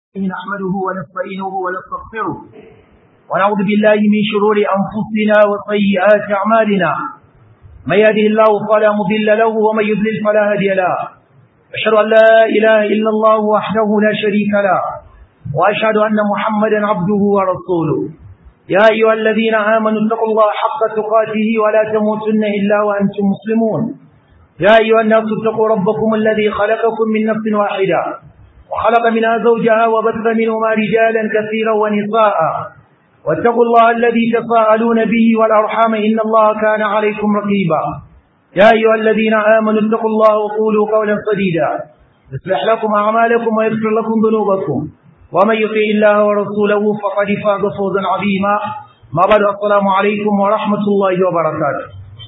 نحمده ونستعينه ونستغفره ونعوذ بالله من شرور أنفسنا وسيئات أعمالنا من يهده الله فلا مضل له ومن يضلل فلا هادي له أشهد أن لا إله إلا الله وحده لا شريك له وأشهد أن محمدا عبده ورسوله يا أيها الذين آمنوا اتقوا الله حق تقاته ولا تموتن إلا وأنتم مسلمون يا أيها الناس اتقوا ربكم الذي خلقكم من نفس واحدة وخلق منها زوجها وبث منهما رجالا كثيرا ونساء واتقوا الله الذي تساءلون به والأرحام إن الله كان عليكم رقيبا يا أيها الذين آمنوا اتقوا الله وقولوا قولا سديدا يصلح لكم أعمالكم ويغفر لكم ذنوبكم ومن يطع الله ورسوله فقد فاز فوزا عظيما ما بعد السلام عليكم ورحمة الله وبركاته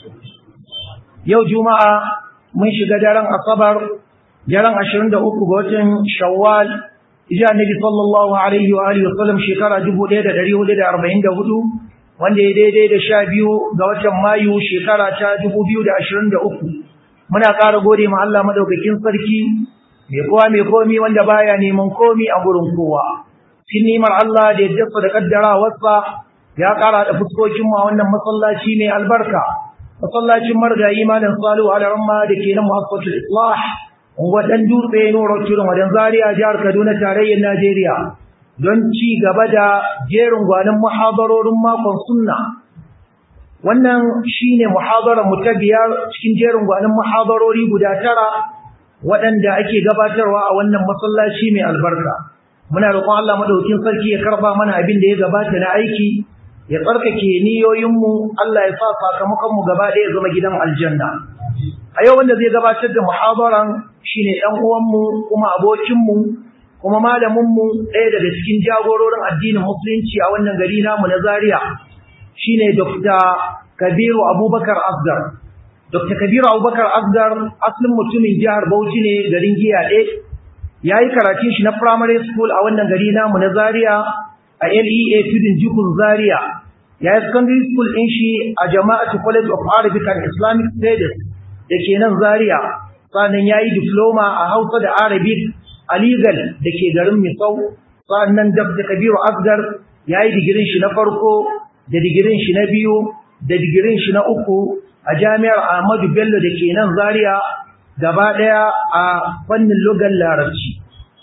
يوم جمعة من شجدارا الصبر daren ashirin da uku ga watan shawwal ija annabi sallallahu alaihi wa alihi wasallam shekara dubu ɗaya da ɗari hudu da arba'in da hudu wanda ya daidai da sha biyu ga watan mayu shekara ta dubu biyu da ashirin da uku muna ƙara gode ma Allah madaukakin sarki mai kowa mai komi wanda baya neman komi a gurin kowa cikin nimar Allah da yadda da kaddarawarsa ya ƙara da fuskokin mu a wannan masallaci mai albarka masallacin margayi malam salu alaramma da ke nan muhassatul islah wadan dutse nuro kirin wadan zaria jihar kaduna tarayyar najeriya don ci gaba da jerin gwanin muhadarorin makon sunna wannan shine muhadarar mu ta biyar cikin jerin gwanin muhadarori guda tara waɗanda ake gabatarwa a wannan masallaci mai albarka muna roƙon Allah madaukakin sarki ya karba mana abin da ya gabata na aiki ya tsarkake niyoyinmu Allah ya sa sakamakon mu gaba ɗaya zama gidan aljanna a yau wanda zai gabatar da muhadaran shine ɗan uwanmu kuma abokinmu kuma malaminmu ɗaya daga cikin jagororin addinin musulunci a wannan gari namu na Zaria shine Dr. Kabiru Abubakar Asgar Dr. Kabiru Abubakar Asgar asalin mutumin jihar Bauchi ne garin Giyaɗe yayi karatun shi na primary school a wannan gari namu na Zaria a LEA Tudun Jikun Zaria yayi secondary school ɗin shi a Jama'atu College of Arabic and Islamic Studies da ke nan Zaria sannan yayi diploma a Hausa da Arabic a legal da ke garin Misau sannan Dr. Kabiru Asgar yayi digirin shi na farko da digirin shi na biyu da digirin shi na uku a Jami'ar Ahmadu Bello da ke nan Zaria gaba daya a fannin lugar Larabci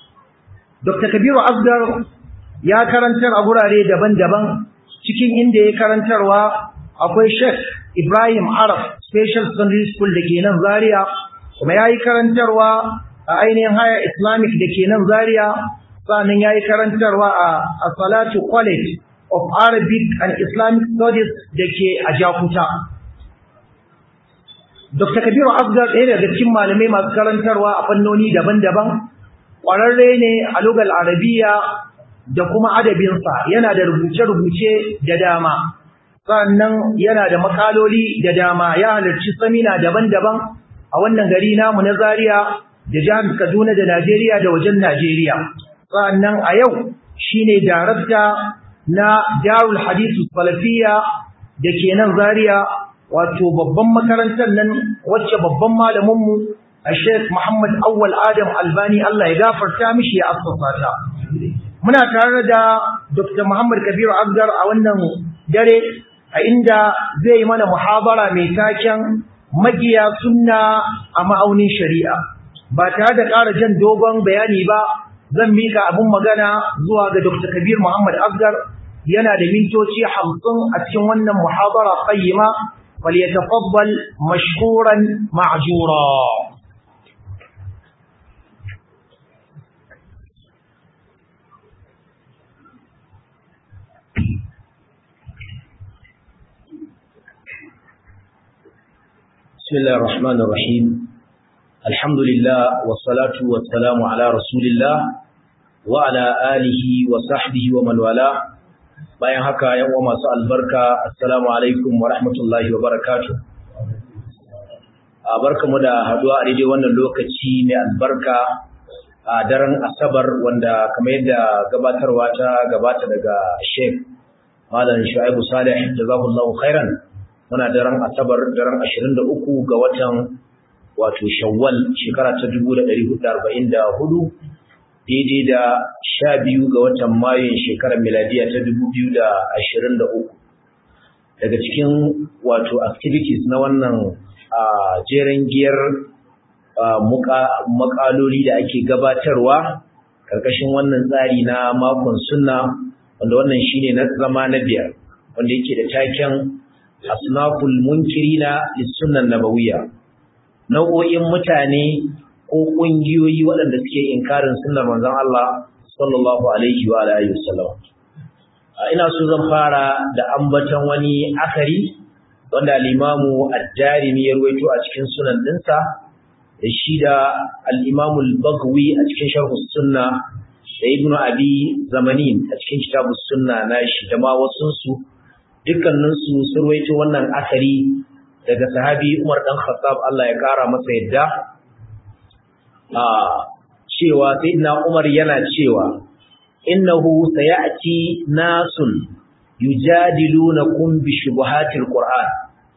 Dr. Kabiru Asgar ya karantar a gurare daban-daban cikin inda ya karantarwa akwai Sheikh Ibrahim Arab Special Secondary School da ke nan Zaria kuma yayi karantarwa a ainihin haya Islamic da ke nan Zaria sannan yayi karantarwa a Salatu College of Arabic and Islamic Studies da ke a Jakuta Dr. Kabiru Asgar ɗaya daga cikin malamai masu karantarwa a fannoni daban-daban ƙwararre ne a lugal Arabiya da kuma adabinsa yana da rubuce-rubuce da dama sannan yana da makaloli da dama ya halarci samina daban-daban a wannan gari namu na Zaria da jihar Kaduna da Najeriya da wajen Najeriya sannan a yau shine darakta na Darul Hadith Salafiyya da ke nan Zaria wato babban makarantar nan wacce babban malamin mu Sheikh Muhammad Awwal Adam Albani Allah ya gafarta mishi ya assasa ta muna tare da Dr. Muhammad Kabiru Asgar a wannan dare a inda zai mana muhabara mai taken magiya sunna a ma'aunin shari'a ba tare da ƙara jan dogon bayani ba zan mika abin magana zuwa ga Dr. Kabir Muhammad Asgar yana da mintoci hamsin a cikin wannan muhabara qayyima falyatafaddal mashkuran ma'jura بسم الله الرحمن الرحيم الحمد لله والصلاة والسلام على رسول الله وعلى آله وصحبه ومن والاه bayan haka yan uwa masu albarka assalamu alaikum wa rahmatullahi wa barakatuh barkamu da haduwa a daidai wannan lokaci mai albarka a daren asabar wanda kamar yadda gabatarwa ta gabata daga Sheikh Malam Shu'aibu Salih jazakallahu khairan muna daren asabar daren 23 ga watan wato shawwal shekara ta 1444 daidai da sha biyu ga watan mayun shekarar miladiya ta dubu biyu da ashirin da uku daga cikin wato activities na wannan jeren giyar makaloli da ake gabatarwa karkashin wannan tsari na makon sunna wanda wannan shine na zama na biyar wanda yake da taken asnaful munkirina lis-sunnah nabawiyya nau'o'in mutane ko kungiyoyi waɗanda suke inkarin sunnar manzon Allah sallallahu alaihi wa alihi wasallam ina so zan fara da ambaton wani akari wanda al-Imamu Ad-Darimi ya rawaito a cikin sunan dinsa da shi da al-Imamu Al-Baghawi a cikin Sharh Sunna da Ibn Abi Zamanin a cikin Kitabus Sunna nashi da ma wasun su dukkanin su sun rawaito wannan akari daga sahabi Umar dan Khattab Allah ya kara masa yadda a cewa sayyidina Umar yana cewa innahu sayati nasun yujadilunakum bi shubuhatil qur'an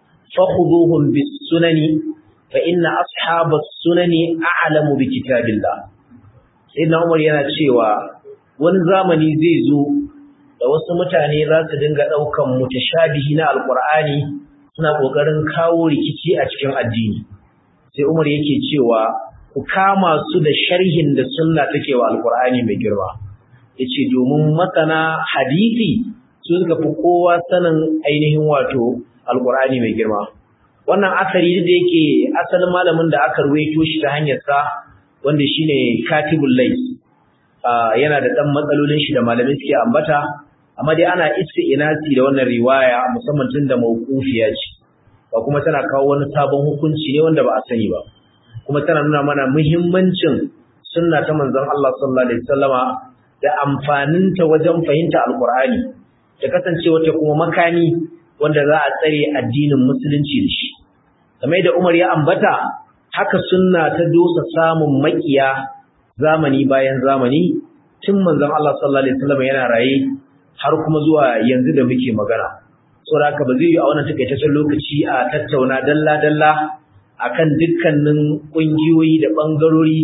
fakhuduhum bis sunani fa inna ashabas sunani a'lamu bi kitabillah sayyidina Umar yana cewa wani zamani zai zo da wasu mutane za su dinga daukan mutashabihi na alqur'ani suna kokarin kawo rikici a cikin addini sai Umar yake cewa ku kama su da sharhin da sunna take wa alqur'ani mai girma yace domin masana hadisi su suka fi kowa sanin ainihin wato alqur'ani mai girma wannan asari da yake asalin malamin da aka ruwaito shi ta hanyar sa wanda shine katibul lais yana da dan matsalolin shi da malamai suke ambata amma dai ana isti'nasi da wannan riwaya musamman tun da mawqufiya ce ba kuma tana kawo wani sabon hukunci ne wanda ba a sani ba kuma tana nuna mana muhimmancin sunna ta manzon Allah sallallahu alaihi wasallama da amfaninta wajen fahimta alqur'ani da kasancewa ta kuma makami wanda za a tsare addinin musulunci da shi kamar da Umar ya ambata haka sunna ta dosa samun makiya zamani bayan zamani tun manzon Allah sallallahu alaihi wasallama yana raye har kuma zuwa yanzu da muke magana saboda haka ba zai yi a wannan takaitaccen lokaci a tattauna dalla-dalla akan dukkanin ƙungiyoyi da ɓangarori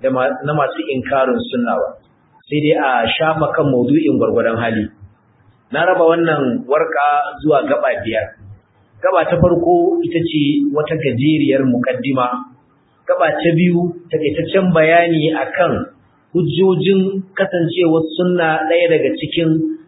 na masu inkarin sunna ba sai dai a shafa kan maudu'in gwargwadon hali na raba wannan warka zuwa gaba biyar gaba ta farko ita ce wata gajeriyar mukaddima gaba ta biyu takaitaccen bayani akan hujjojin kasancewar sunna ɗaya daga cikin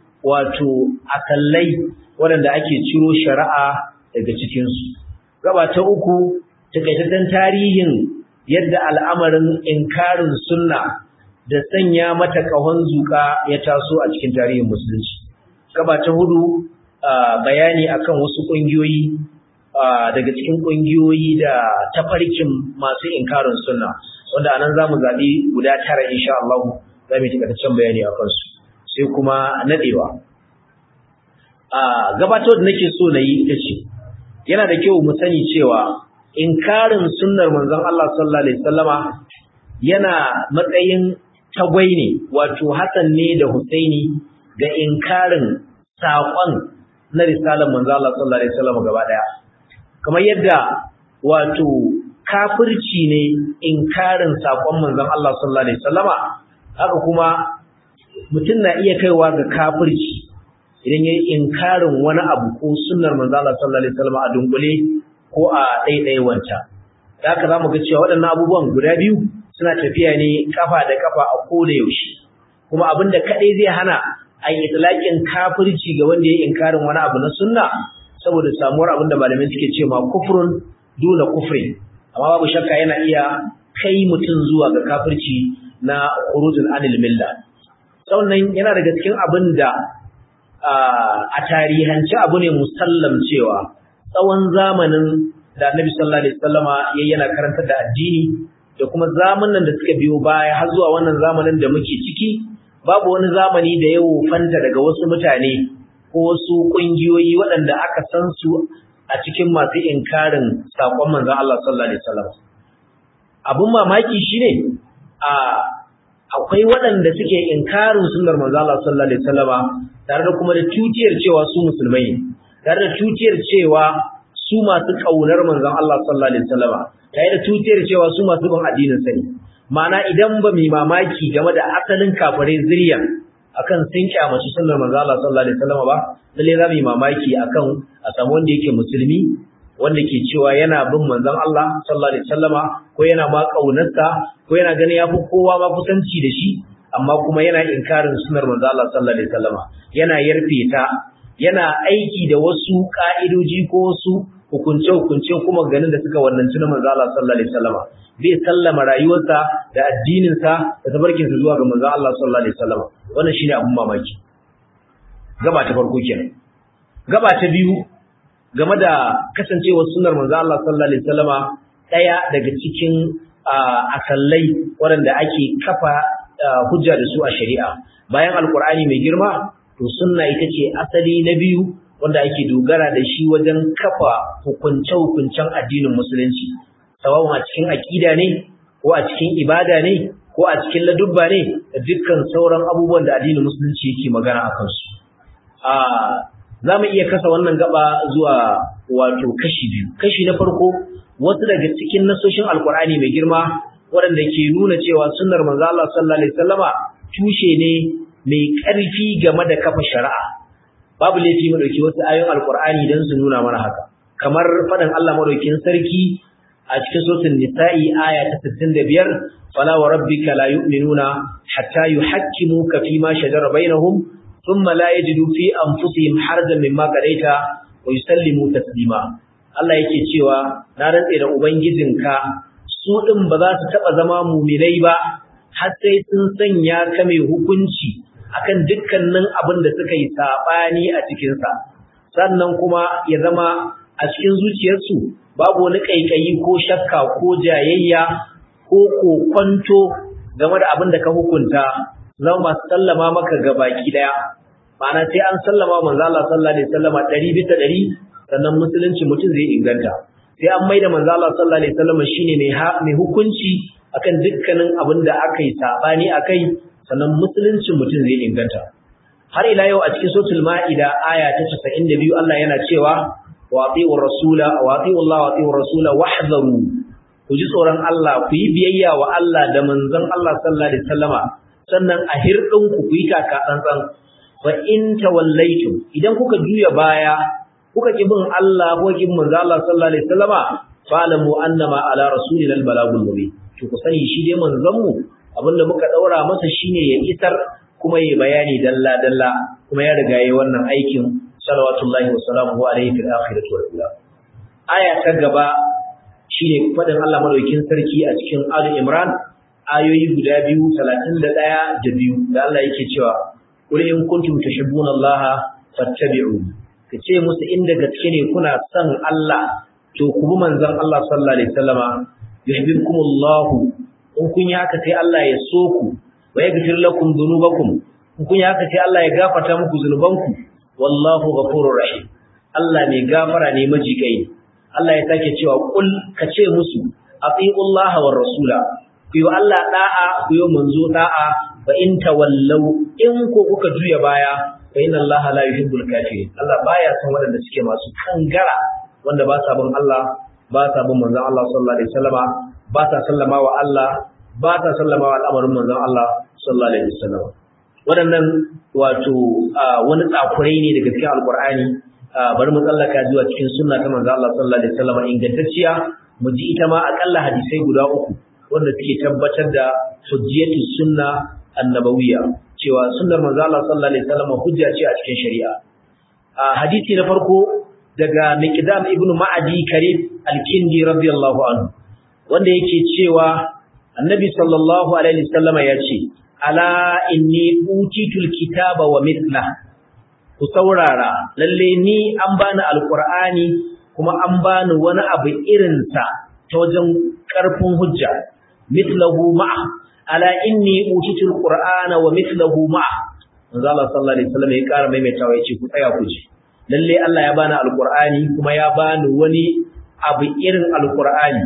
wato akallai waɗanda ake ciro shari'a daga cikinsu gaba ta uku takaitaccen tarihin yadda al'amarin inkarin sunna da sanya mata ƙahon zuƙa ya taso a cikin tarihin musulunci. Gaba ta hudu bayani akan wasu ƙungiyoyi daga cikin ƙungiyoyi da tafarkin masu inkarin sunna wanda anan za mu zaɓi guda tara insha Allah za mu yi takaitaccen bayani a kansu sai kuma naɗewa. Gabatar da nake so na yi ita ce, yana da kyau mu sani cewa inkarin sunnar manzon Allah sallallahu alaihi wasallama yana matsayin tagwai ne wato Hassan ne da Husaini ga inkarin saƙon na risalar manzon Allah sallallahu alaihi wasallama gaba daya kamar yadda wato kafirci ne inkarin saƙon manzon Allah sallallahu alaihi wasallama haka kuma mutum na iya kaiwa ga kafirci idan yayi inkarin wani abu ko sunnar manzon Allah sallallahu alaihi wasallama a dunkule ko a ɗaiɗaiwanta. Da haka za mu ga cewa waɗannan abubuwan guda biyu suna tafiya ne kafa da kafa a koda yaushe. Kuma abin da kaɗai zai hana a yi itilaƙin kafirci ga wanda ya inkarin wani abu na sunna saboda samuwar abin da malamai suke ce ma kufrun duna kufrin. Amma babu shakka yana iya kai mutum zuwa ga kafirci na khurujul anil milla. Sannan yana daga cikin abin da a tarihance abu ne musallam cewa tsawon zamanin da Annabi sallallahu alaihi wasallama yayi yana karantar da addini da kuma zamanin da suka biyo baya har zuwa wannan zamanin da muke ciki babu wani zamani da ya wofanta daga wasu mutane ko wasu kungiyoyi waɗanda aka san su a cikin masu inkarin sakon manzon Allah sallallahu alaihi wasallam abun mamaki shine a akwai waɗanda suke inkarin sunnar manzon Allah sallallahu alaihi wasallama tare da kuma da tutiyar cewa su musulmai ne tare da tutiyar cewa su masu kaunar manzon Allah sallallahu alaihi wasallama tare da tutiyar cewa su masu bin addinin sa ne ma'ana idan ba mu mamaki game da asalin kafirai zuriya akan sun kyamaci sunnar manzo Allah sallallahu alaihi wasallam ba lalle za mu yi mamaki akan a samu wanda yake musulmi wanda ke cewa yana bin manzon Allah sallallahu alaihi wasallama ko yana ma kaunarsa ko yana ganin yafi kowa ma kusanci da shi amma kuma yana inkarin sunnar manzon Allah sallallahu alaihi wasallama yana yarfe ta yana aiki da wasu ka'idoji ko wasu hukunce-hukunce kuma ganin da suka wannan tunan manzo Allah sallallahu alaihi wasallama zai sallama rayuwarsa da addininsa da tabarkinsa zuwa ga manzo Allah sallallahu alaihi wasallama wannan shine abun mamaki gaba ta farko kenan gaba ta biyu game da kasancewar sunnar manzo Allah sallallahu alaihi wasallama daya daga cikin asallai waɗanda ake kafa hujja da su a shari'a bayan alkur'ani mai girma to sunna ita ce asali na biyu wanda ake dogara da shi wajen kafa hukunce-hukuncen addinin musulunci sawawun a cikin aƙida ne ko a cikin ibada ne ko a cikin ladubba ne da dukkan sauran abubuwan da addinin musulunci yake magana a kansu za mu iya kasa wannan gaba zuwa wato kashi biyu kashi na farko wasu daga cikin nasoshin alkur'ani mai girma waɗanda ke nuna cewa sunnar manzo Allah sallallahu alaihi wasallama tushe ne mai ƙarfi game da kafa shari'a babu laifi mu dauki wasu ayoyin alkur'ani dan su nuna mana haka kamar faɗin Allah madaukin sarki a cikin suratul nisa'i aya ta 65 fala wa rabbika la yu'minuna hatta yuhakkimuka fima shajara bainahum thumma la yajidu fi anfusihim harajan mimma qadaita wa yusallimu taslima Allah yake cewa na rantse da ubangijinka su din ba za su taba zama muminai ba har sai sun sanya ka mai hukunci akan dukkanin abin da suka yi sabani a cikin sa sannan kuma ya zama a cikin zuciyarsu babu wani kaikayi ko shakka ko jayayya ko kokwanto game da abin da ka hukunta zama masu sallama maka gabaki daya ma'ana sai an sallama manzo Allah sallallahu alaihi wasallama 100 bisa 100 sannan musulunci mutum zai inganta sai an maida manzo Allah sallallahu alaihi wasallama shine mai mai hukunci akan dukkanin abin da aka yi sabani akai sannan musulunci mutum zai inganta har ila yau a cikin suratul maida aya ta 92 Allah yana cewa wa atiur rasula wa atiur Allah wa atiur rasula wahdharu ku ji tsoron Allah ku yi biyayya wa Allah da manzon Allah sallallahu alaihi wasallama sannan a hirdin ku ku yi taka tsantsan fa in tawallaitum idan kuka juya baya kuka ki bin Allah ko ki bin manzo Allah sallallahu alaihi wasallama fa'lamu annama ala rasulina albalagul mubin to ku sani shi dai manzon mu abinda muka daura masa shine ya isar kuma ya bayani dalla dalla kuma ya riga yayi wannan aikin salawatullahi wa salamuhu alaihi fil akhirati wal ula aya ta gaba shine fadin Allah madaukin sarki a cikin Ali Imran ayoyi guda biyu 31 da biyu da Allah yake cewa qul in kuntum tuhibbuna Allah fattabi'uni kace musu inda gaske ne kuna son Allah to ku bi manzon Allah sallallahu alaihi wasallama yuhibbukumullah in kun yi haka sai Allah ya so ku wa yaghfir lakum dhunubakum in kun yi haka sai Allah ya gafarta muku zunubanku wallahu ghafurur rahim Allah mai gafara ne majikai Allah ya sake cewa kul kace musu atiullaha war rasula ku yi Allah da'a ku yi manzo da'a fa in tawallau in ko kuka juya baya fa inna Allah la yuhibbul kafirin Allah baya son waɗanda suke masu kangara wanda ba sa bin Allah ba sa bin manzon Allah sallallahu alaihi wasallama ba sa sallama wa Allah ba sa sallama wa al'amarin manzon Allah sallallahu alaihi wasallama waɗannan wato wani tsakurai ne daga cikin alqur'ani bari mu tsallaka zuwa cikin sunna ta manzon Allah sallallahu alaihi wasallama ingantacciya mu ji ita ma akalla hadisai guda uku wanda suke tabbatar da hujjiyatu sunna annabawiyya cewa sunnar manzo Allah sallallahu alaihi wasallam hujja ce a cikin shari'a a hadisi na farko daga Miqdam ibn Ma'adi Karib al-Kindi radiyallahu anhu wanda yake cewa Annabi sallallahu alaihi wasallam ya ce ala inni utitul kitaba wa mithla ku saurara lalle ni an bani alqur'ani kuma an bani wani abu irinsa ta wajen karfin hujja mithlahu ma'a ala inni utitul qur'ana wa mithluhu ma'a manzo Allah sallallahu alaihi wasallam ya ƙara maimaitawa yace ku tsaya ku ji lalle Allah ya bani alqur'ani kuma ya bani wani abu irin alqur'ani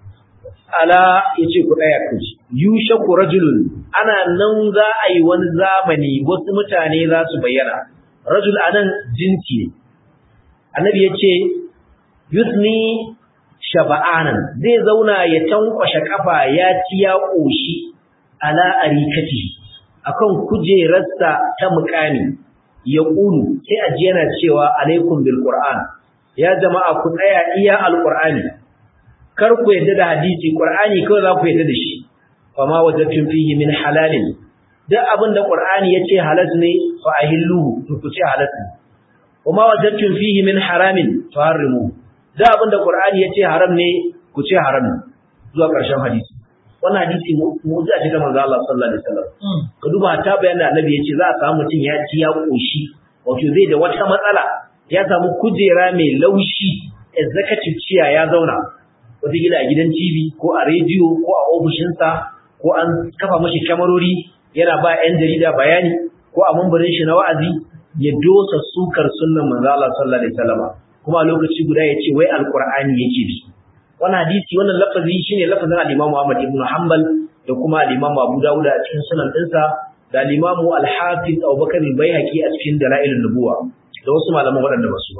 ala yace ku tsaya ku ji yushaku rajulun ana nan za a yi wani zamani wasu mutane za su bayyana rajul anan jinsi ne annabi yace yusni shaba'anan zai zauna ya tankwashe kafa ya ci ya koshi ala arikati akan kujerarsa ta mukami ya kulu sai aji yana cewa alaikum bil qur'an ya jama'a ku tsaya iya alqur'ani kar ku yadda da hadisi qur'ani kawai za ku yadda da shi fama wajadtum fihi min halalin duk abin da qur'ani yace halal ne fa ahilluhu to ku ce halal ne wama wajadtum fihi min haramin faharrimu duk abin da qur'ani yace haram ne ku ce haram ne zuwa ƙarshen hadisi wannan hadisi mu'jiza ce ta manzo Allah sallallahu alaihi wasallam ka duba ta bayan da annabi yace za a samu mutum ya ci ya koshi wato zai da wata matsala ya samu kujera mai laushi executive chair ya zauna wata gida a gidan TV ko a rediyo ko a ofishinsa ko an kafa mashi kyamarori yana ba 'yan jarida bayani ko a mambarin shi na wa'azi ya dosa sukar sunnan manzo Allah sallallahu alaihi wasallam kuma a lokaci guda ya ce wai alqur'ani yake bi wannan hadisi wannan lafazi shine lafazin al-Imam Ahmad ibn Hanbal da kuma al-Imam Abu Dawud a cikin sunan dinsa da al-Imam al-Hafiz Abu Bakar al-Baihaqi a cikin Dalailun Nubuwa da wasu malaman waɗanda ba su ba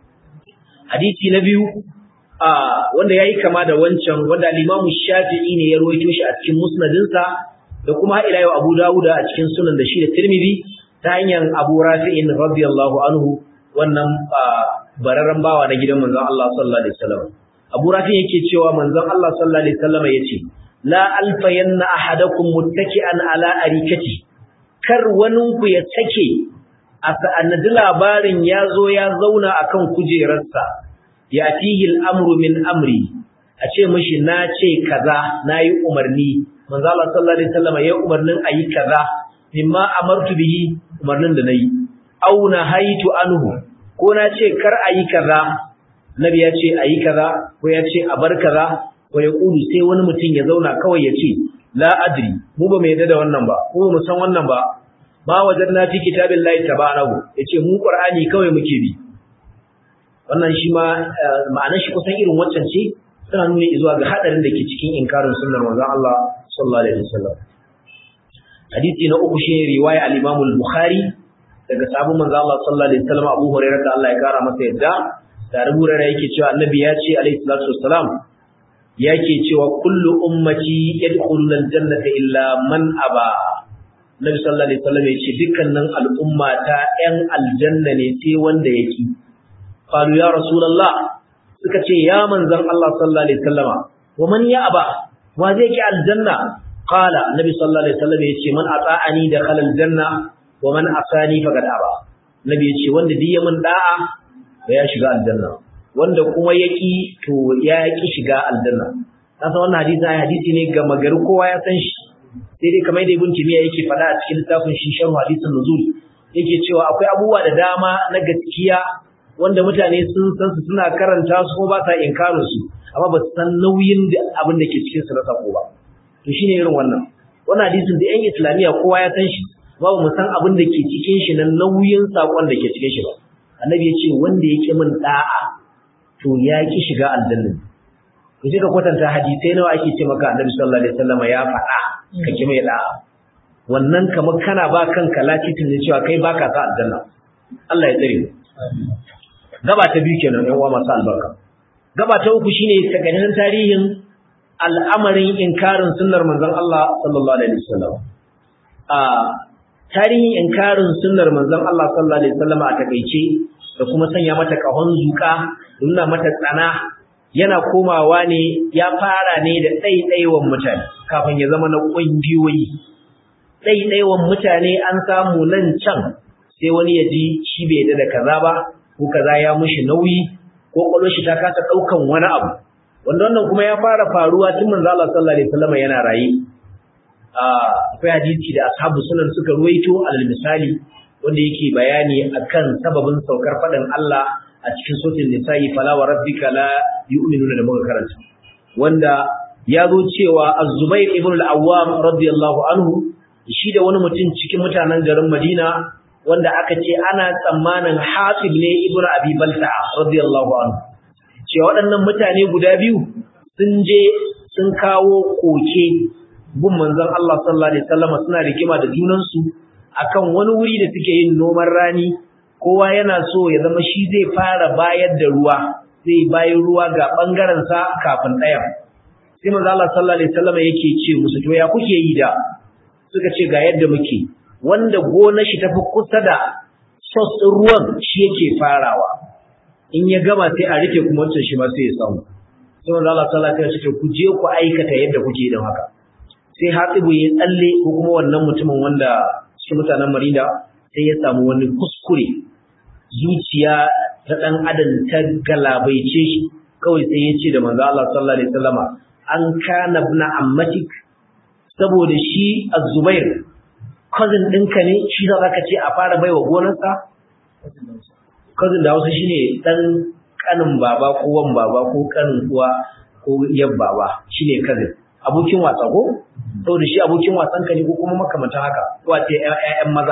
hadisi na biyu a wanda yayi kama da wancan wanda al-Imam Shafi'i ne ya rawaito shi a cikin musnadinsa da kuma ila yau Abu Dawud a cikin sunan da shi da Tirmidhi ta hanyar Abu Rafi'in radiyallahu anhu wannan bararren bawa na gidan manzon Allah sallallahu alaihi wasallam Abu Rafi yake cewa manzon Allah sallallahu alaihi wasallam yace la alfayanna ahadakum muttaki'an ala arikati kar waninku ya take a sa'anadi labarin ya zo ya zauna akan kujerarsa ya fihi al'amru min amri a ce mishi na ce kaza nayi umarni manzo Allah sallallahu alaihi wasallam ya umarnin ayi kaza mimma amartu bihi umarnin da nayi au nahaitu anhu ko na ce kar ayi kaza nabi ya ce ayi kaza ko ya ce a bar kaza ko ya kudu sai wani mutum ya zauna kawai ya ce la adri mu ba mu yadda da wannan ba ko mu san wannan ba ma wajadna fi kitabillahi tabarahu yace mu qur'ani kawai muke bi wannan shi ma ma'anar shi kusan irin waccan ce tana nuna zuwa ga hadarin da ke cikin inkarin sunnar manzon Allah sallallahu alaihi wasallam hadisi na uku shi riwaya al-Imam al-Bukhari daga sabon manzon Allah sallallahu alaihi wasallam Abu Hurairah da Allah ya kara masa yadda da Abu Hurairah yake cewa annabi ya ce alaihi salatu wassalam yake cewa kullu ummati yadkhuluna al-jannata illa man aba Nabi sallallahu alaihi wasallam ya ce dukkanin al'umma ta ƴan aljanna ne sai wanda yake qalu ya rasulullah suka ce ya manzon Allah sallallahu alaihi wasallama wa man ya aba wa zai ki aljanna qala nabi sallallahu alaihi wasallam ya ce man ata'ani dakhala aljanna wa man asani faqad aba nabi ya ce wanda duk ya mun da'a ya shiga aljanna wanda kuma yaki to ya ki shiga aljanna kasa wannan hadisi ai hadisi ne ga magari kowa ya san shi sai dai kamar da ibn timiya yake faɗa a cikin littafin shi sharh hadisin nuzul yake cewa akwai abubuwa da dama na gaskiya wanda mutane sun san su suna karanta su ko ba sa inkarin su amma ba su san nauyin da abin da ke cikin su na sako ba to shine irin wannan wannan hadisin da yan islamiya kowa ya san shi ba mu san abin da ke cikin shi na nauyin sakon da ke cikin shi ba annabi ya ce wanda ya ki min da'a to ya ki shiga aljanna ku ji ka kwatanta hadisai nawa ake ce maka annabi sallallahu alaihi wasallam ya faɗa ka ki mai da'a wannan kamar kana ba kanka latitin ne cewa kai baka sa aljanna Allah ya tsare gaba ta biyu kenan ɗan uwa masu albarka gaba ta uku shine takaddarin tarihin al'amarin inkarin sunnar manzon Allah sallallahu alaihi wasallam a tarihin inkarin sunnar manzon Allah sallallahu alaihi wasallam a takeice da kuma sanya mata kahon zuka nuna mata tsana yana komawa ne ya fara ne da ɗaiɗaiwan mutane kafin ya zama na ƙungiyoyi ɗaiɗaiwan mutane an samu nan can sai wani ya ji shi bai da kaza ba ko kaza ya mushi nauyi ko kwallon shi ta kasa ɗaukan wani abu wanda wannan kuma ya fara faruwa tun manzo Allah sallallahu alaihi wasallam yana raye akwai hadisi da ashabu sunan suka ruwaito alal misali wanda yake bayani akan sababin saukar faɗin Allah a cikin sotin nisa'i fala wa rabbika la yu'minuna da muka karanta wanda ya zo cewa az-zubair ibn al-awwam radiyallahu anhu shi da wani mutum cikin mutanen garin Madina wanda aka ce ana tsammanin Hasib ne ibn Abi Balta radiyallahu anhu cewa waɗannan mutane guda biyu sun je sun kawo koke gun manzon Allah sallallahu alaihi wasallam suna rigima da junansu akan wani wuri da suke yin noman rani kowa yana so ya zama shi zai fara bayar da ruwa zai bayan ruwa ga bangaren sa kafin ɗayan sai manzo Allah sallallahu alaihi wasallam yake ce musu to ya kuke yi da suka ce ga yadda muke wanda gonar shi tafi kusa da sos ɗin ruwan shi yake farawa in ya gama sai a rufe kuma wancan shi ma sai ya samu sai manzo Allah sallallahu alaihi wasallam ya ce ku je ku aikata yadda kuke yin haka sai Hatibu ya tsalle ko kuma wannan mutumin wanda cikin mutanen Marina sai ya samu wani kuskure zuciya ta dan adam ta galabaice shi kawai sai ya ce da manzo Allah sallallahu alaihi wasallama an kana ibn ammatik saboda shi Az-Zubair cousin ɗinka ne shi za ka ce a fara baiwa gonarsa cousin da Hausa shine dan kanin baba ko wan baba ko kanin uwa ko yan baba shine cousin abokin wasa ko saboda shi abokin wasan ka ne ko kuma makamantan haka ko a ce ƴaƴan maza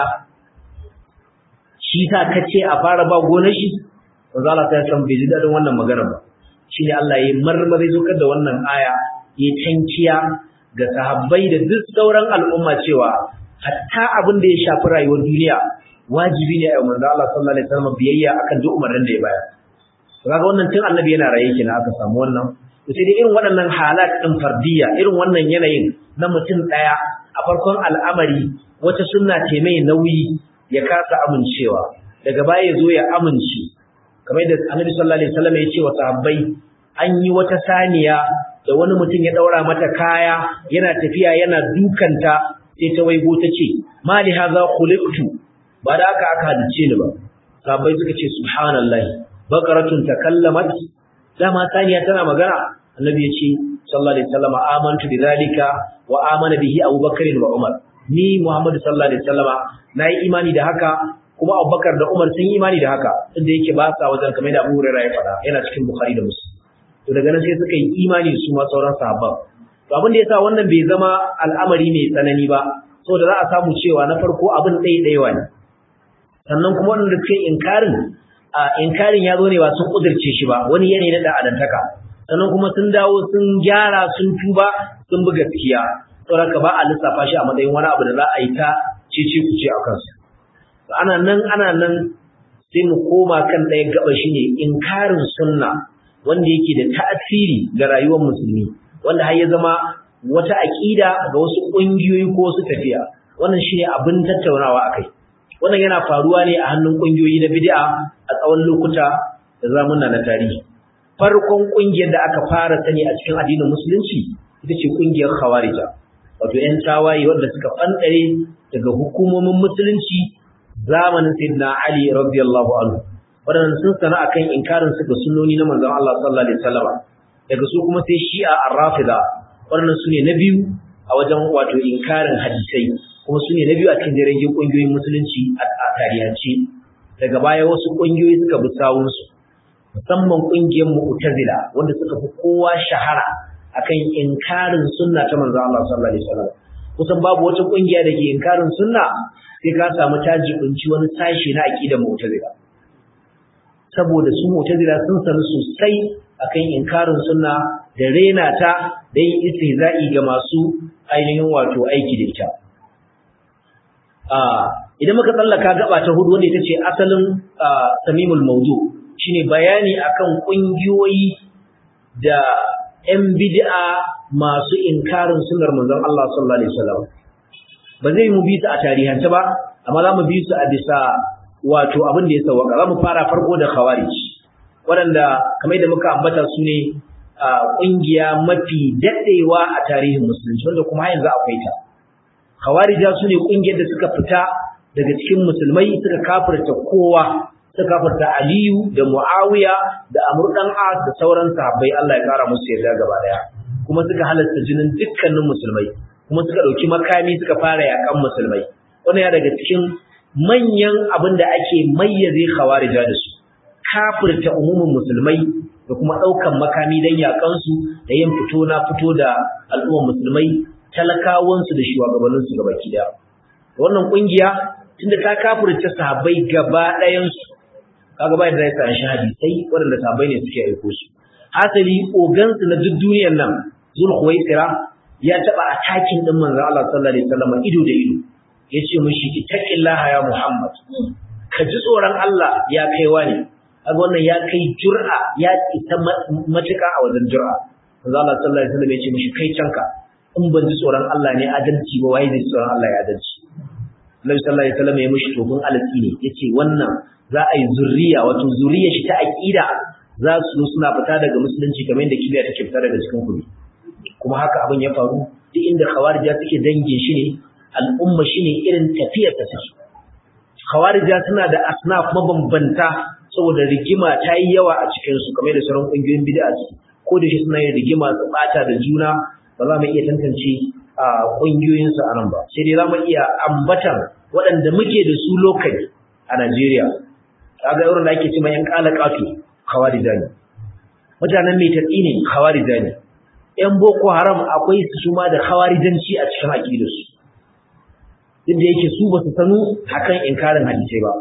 shi sa ka ce a fara ba gonar shi manzo Allah ta san bai ji dadin wannan magana ba shine Allah ya marmari zukar da wannan aya ya tankiya ga sahabbai da duk sauran al'umma cewa hatta abin da ya shafi rayuwar duniya wajibi ne a manzo Allah sallallahu alaihi wasallam biyayya akan duk umarnin da ya bayar kaga wannan tun annabi yana raye kenan aka samu wannan to sai dai irin waɗannan halat din fardiyya irin wannan yanayin na mutum daya a farkon al'amari wata sunna ce mai nauyi ya kasa amincewa daga baya ya zo ya amince kamar yadda annabi sallallahu alaihi wasallam ya ce wa sahabbai an yi wata saniya da wani mutum ya daura mata kaya yana tafiya yana dukanta sai ta waigo ta ce mali haza khuliqtu ba da aka aka halice ni ba sahabbai suka ce subhanallahi baqaratun takallamat dama saniya tana magana annabi ya ce sallallahu alaihi wasallam amantu bidhalika wa amana bihi abubakar wa umar ni muhammadu sallallahu alaihi wasallama nayi imani da haka kuma abubakar da umar sun yi imani da haka inda yake ba sa wajen kamar da abu hurairah ya faɗa yana cikin bukhari da muslim to daga nan sai suka yi imani su ma sauran sahabban to abin da yasa wannan bai zama al'amari mai tsanani ba saboda za a samu cewa na farko abin ɗaya ɗaya ne sannan kuma wanda suke inkarin a inkarin ya zo ne ba sun kudirce shi ba wani yanayi na da'adantaka sannan kuma sun dawo sun gyara sun tuba sun bi gaskiya saboda ba a lissafa shi a matsayin wani abu da za a yi ta cece ku ce a kansu ana nan ana nan sai mu koma kan ɗaya gaba shine inkarin sunna wanda yake da ta'asiri ga rayuwar musulmi wanda har ya zama wata aƙida ga wasu ƙungiyoyi ko wasu tafiya wannan shine abin tattaunawa akai wannan yana faruwa ne a hannun ƙungiyoyi na bid'a a tsawon lokuta da zamuna na tarihi farkon ƙungiyar da aka fara sani a cikin addinin musulunci ita ce ƙungiyar khawarija wato ƴan tawaye wanda suka fanɗare daga hukumomin musulunci zamanin sayyidina Ali radiyallahu anhu waɗannan sun sana akan inkarin su ga sunnoni na manzon Allah sallallahu alaihi wasallam daga su kuma sai Shi'a Ar-Rafida waɗannan su ne na biyu a wajen wato inkarin hadisai kuma su ne na biyu a cikin jirgin ƙungiyoyin musulunci a tarihance daga baya wasu ƙungiyoyi suka bi sawunsu musamman ƙungiyar Mu'tazila wanda suka fi kowa shahara akan inkarin sunna ta manzon Allah sallallahu alaihi wasallam kusan babu wata ƙungiya da ke inkarin sunna sai ka samu tajibinci wani sashi na aqidar Mu'tazila saboda su Mu'tazila sun sanu sosai akan inkarin sunna da rena ta da yin istihza'i ga masu ainihin wato aiki da ita idan muka tsallaka gaba ta hudu wanda ita ce asalin samimul mawdu shine bayani akan kungiyoyi da ƴan bid'a masu inkarin sunnar manzon Allah sallallahu alaihi wasallam ba zai mu bi su a tarihance ba amma za mu bi su a bisa wato abin da ya sauka za mu fara farko da khawarij waɗanda kamar da muka ambata su ne ƙungiya mafi daɗewa a tarihin musulunci wanda kuma yanzu akwai ta khawarija su ne ƙungiyar da suka fita daga cikin musulmai suka kafirta kowa suka kafirta aliyu da muawiya da amr dan as da sauran sahabbai Allah ya kara musu yarda gaba daya kuma suka halasta jinin dukkanin musulmai kuma suka ɗauki makami suka fara yakan musulmai wannan ya daga cikin manyan abin da ake mayyaze khawarija da su kafirta umumin musulmai da kuma ɗaukan makami don yaƙansu da yin fito na fito da al'ummar musulmai talakawansu da shugabanninsu gaba daya wannan ƙungiya tunda ta kafirta sahabbai gaba ɗayansu kaga bai da zai san hadisai waɗanda sahabbai ne suke aiko su hasali ogansu na duk duniyar nan zulhuwaisira ya taɓa atakin ɗin manzo Allah sallallahu alaihi wasallam ido da ido yace mishi ittaqillaha ya Muhammad ka ji tsoron Allah ya kaiwa ne kaga wannan ya kai jur'a ya isa matuƙa a wajen jur'a manzo Allah sallallahu alaihi wasallam ya ce mishi kai canka in ban ji tsoron Allah ne adalci ba waye zai ji tsoron Allah ya adalci Annabi sallallahu alaihi wasallam ya mishi tofin alatsi ne yace wannan za a yi zurriya wato zuriyar shi ta aqida za su suna fita daga musulunci kamar yadda kibiya take fita daga cikin kuɗi kuma haka abin ya faru duk inda khawarija suke dangin shi ne al'umma shi ne irin tafiyar ta take khawarija suna da asnaf mabambanta saboda rigima ta yi yawa a cikin su kamar da sauran kungiyoyin bid'a su ko da shi suna yin rigima su bata da juna ba za mu iya tantance a kungiyoyin su anan ba sai dai za mu iya ambatan waɗanda muke da su lokali a Najeriya kaga irin da ake cewa yan kalakatu khawarija ne mutanen mai tatsi ne khawarija ne ‘yan Boko Haram akwai su ma da khawarijanci a cikin aƙidarsu, duk da yake su ba su sanu hakan inkarin hadisai ba.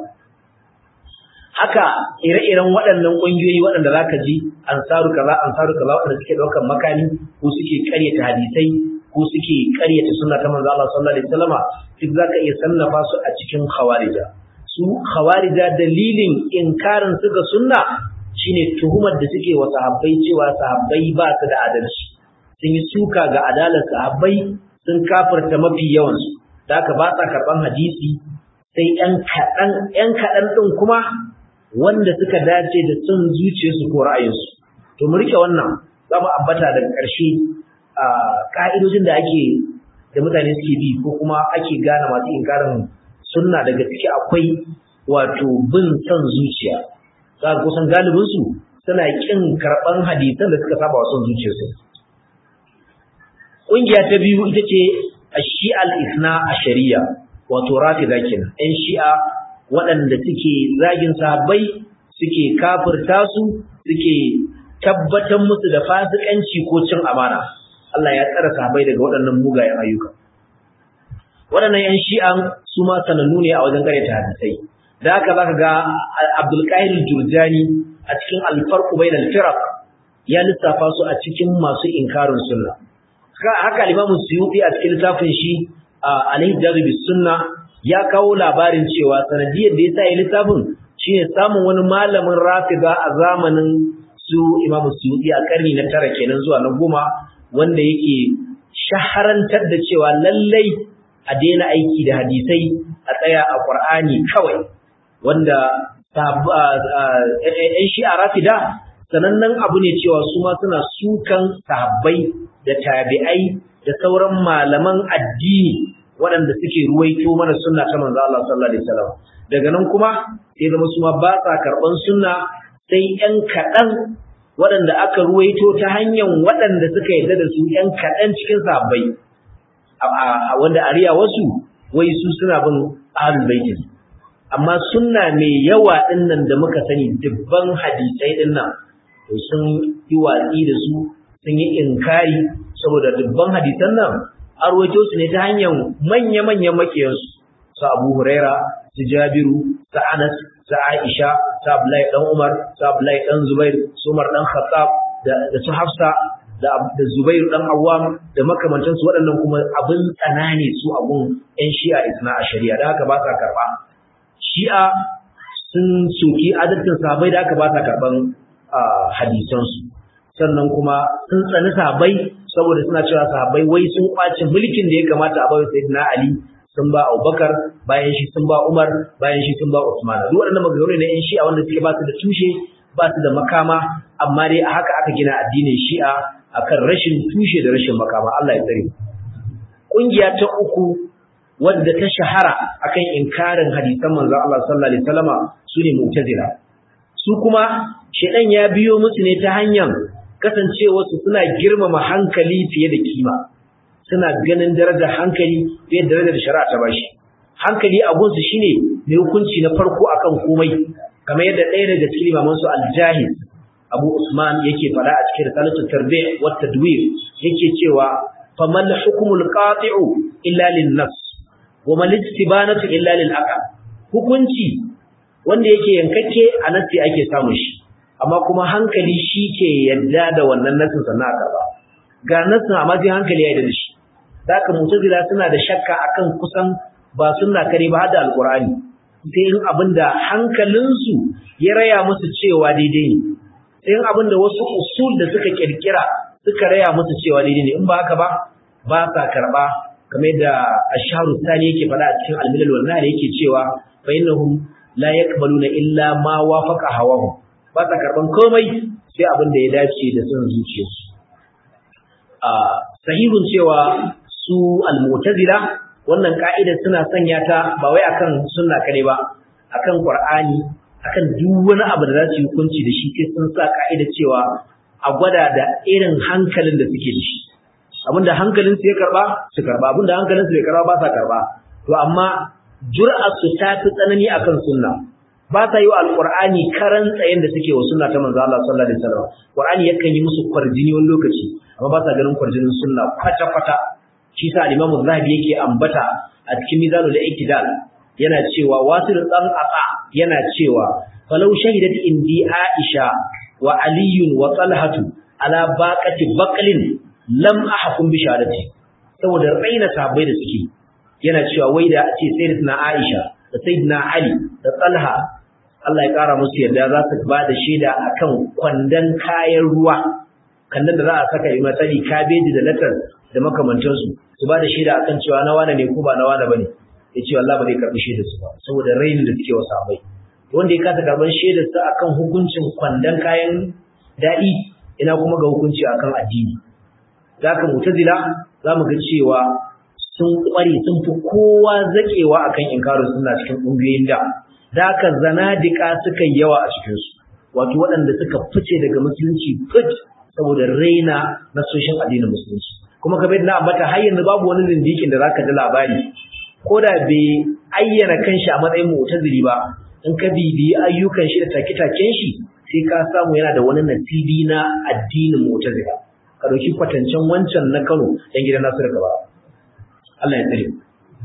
Haka ire-iren waɗannan ƙungiyoyi waɗanda za ka ji ansaru kaza ansaru kaza waɗanda suke ɗaukar makami ko suke ƙaryata hadisai ko suke ƙaryata sunna ta manzo Allah sallallahu alaihi wasallama duk za ka iya sannafa su a cikin khawarija. Su khawarija dalilin inkarin su ga sunna shine tuhumar da suke wa sahabbai cewa sahabbai ba su da adalci. sun yi suka ga adalar sahabbai sun kafirta mafi yawansu da haka ba sa karɓan hadisi sai ‘yan kaɗan ‘yan kaɗan ɗin kuma wanda suka dace da son zuciyarsu ko ra'ayinsu to mu rike wannan za mu ambata daga ƙarshe a ƙa'idojin da ake da mutane suke bi ko kuma ake gane masu inkarin sunna daga ciki akwai wato bin son zuciya za kusan galibinsu suna ƙin karɓan hadisan da suka saba wa son zuciyarsu Ƙungiya ta biyu ita ce a shi'al isna a shari'a, wato rafida kenan. ‘Yan shi'a waɗanda suke zagin sahabbai suke kafirta su suke tabbatar musu da fasikanci ko cin amana. Allah ya tsara sahabbai daga waɗannan mugayen ayyuka. Waɗannan ‘yan shi'an su ma sanannu ne a wajen ƙaryata hadisai. Da haka za ka ga Abdulkahir Jurjani a cikin alfarku bai firaq ya lissafa su a cikin masu inkarin sunna. haka limamin suyuti a cikin littafin shi alaihi jazubi sunna ya kawo labarin cewa sanadiyar da ya sa yi littafin shine samun wani malamin rafida a zamanin su imamu suyuti a karni na tara kenan zuwa na goma wanda yake shaharantar da cewa lallai a daina aiki da hadisai a tsaya a qur'ani kawai wanda ‘yan shi'a rafida sanannen abu ne cewa su ma suna sukan sahabbai da tabi'ai da sauran malaman addini waɗanda suke ruwaito mana sunna ta manzo Allah sallallahu alaihi wasallam daga nan kuma sai zama su ma ba sa karɓan sunna sai ƴan kaɗan waɗanda aka ruwaito ta hanyar waɗanda suka yarda da su ƴan kaɗan cikin sahabbai wanda a riya wasu wai su suna bin ahlul bait amma sunna mai yawa ɗin nan da muka sani dubban hadisai ɗin nan sun yi watsi da su sun yi inkari saboda dubban hadisan nan an rawaito su ne ta hanyar manya-manyan makiyansu su Abu Huraira su Jabiru su Anas su Aisha su Abdullahi dan Umar su Abdullahi dan Zubair su Umar dan Khattab da su Hafsa da da Zubair dan Awwam da makamantansu waɗannan kuma abin tsanani su abun ƴan Shi'a isna a shari'a da haka ba sa karɓa Shi'a sun soki adalcin sahabbai da haka ba sa karɓan hadisansu sannan kuma sun tsani sahabbai saboda suna cewa sahabbai wai sun kwace mulkin da ya kamata a bawa sayyidina Ali sun ba Abubakar bayan shi sun ba Umar bayan shi sun ba Usman duk waɗannan maganganu ne ƴan Shi'a wanda suke ba su da tushe ba su da makama amma dai a haka aka gina addinin Shi'a akan rashin tushe da rashin makama Allah ya tsare kungiya ta uku wadda ta shahara akan inkarin hadisan manzon Allah sallallahu alaihi wasallama sune mu'tazila su kuma shedan ya biyo musu ne ta hanyar kasancewarsu suna girmama hankali fiye da kima suna ganin darajar hankali fiye da darajar shari'a ta bashi hankali abunsu shine mai hukunci na farko akan komai kamar yadda ɗaya daga cikin limaman su al-jahiz Abu Usman yake fada a cikin risalatu tarbi' wa tadwir yake cewa famal hukmul qati'u illa lin-nafs wa mal istibanatu illa lil-aql hukunci wanda yake yankakke a nasi ake samun shi amma kuma hankali shi ke yadda da wannan nasin sannan aka ba ga nasin amma sai hankali ya yadda da shi zaka mutazila suna da shakka akan kusan ba sunna kare ba da alqur'ani sai in abinda hankalinsu ya raya musu cewa daidai ne sai in abinda wasu usul da suka kirkira suka raya musu cewa daidai ne in ba haka ba ba sa karba kamar yadda asharu sani yake faɗa a cikin almilal wal nahl yake cewa fa innahum la yaqbaluna illa ma wafaqa hawahum ba sa karban komai sai abin da ya dace da son zuciyarsu a sahihun cewa su al-mu'tazila wannan ka'ida suna sanya ta ba wai akan sunna kare ba akan qur'ani akan duk wani abu da za su yi hukunci da shi sai sun sa ka'ida cewa a gwada da irin hankalin da suke da shi abinda hankalin su ya karba su karba abinda hankalin su bai karba ba sa karba to amma jur'ar su ta fi tsanani akan sunna ba sa yi wa alqur'ani karan tsayen da suke wa sunna ta manzo Allah sallallahu alaihi wasallam qur'ani yakan yi musu kwarjini wani lokaci amma ba sa ganin kwarjinin sunna kwata kwata shi sa al-Imam Zahabi yake ambata a cikin Mizanul Iktidal yana cewa wasil dan aqa yana cewa falau shahidat indi Aisha wa Ali wa Talhatu ala baqati baqlin lam ahkum bi shahadati saboda raina sahabbai da suke yana cewa wai da ce sayyidatuna Aisha da sayyidina Ali da Talha Allah ya kara musu yarda za su ba da shaida akan kwandon kayan ruwa kandan da za a saka yi matsali kabeji da latar da makamantansu su ba da shaida akan cewa na wane ne ko ba na wane bane ya ce wallahi ba zai karɓi shaidar su ba saboda rainin da suke wa sahabbai wanda ya kasa karɓar shaidar sa akan hukuncin kwandon kayan daɗi ina kuma ga hukunci akan addini zaka mutazila za mu ga cewa sun ƙware sun fi kowa zaƙewa akan inkarin suna cikin ƙungiyoyin da zaka zanadika suka yawa a cikinsu wato waɗanda suka fice daga musulunci fit saboda raina na soshin addinin musulunci kuma kamar na ambata har yanzu babu wani zindikin da zaka ji labari ko da bai ayyana kanshi a matsayin mu'tazili ba in ka bibiyi ayyukan shi da take-taken shi sai ka samu yana da wani nasibi na addinin mu'tazila ka dauki kwatancen wancan na Kano dan gidan Nasiru gaba Allah ya tsare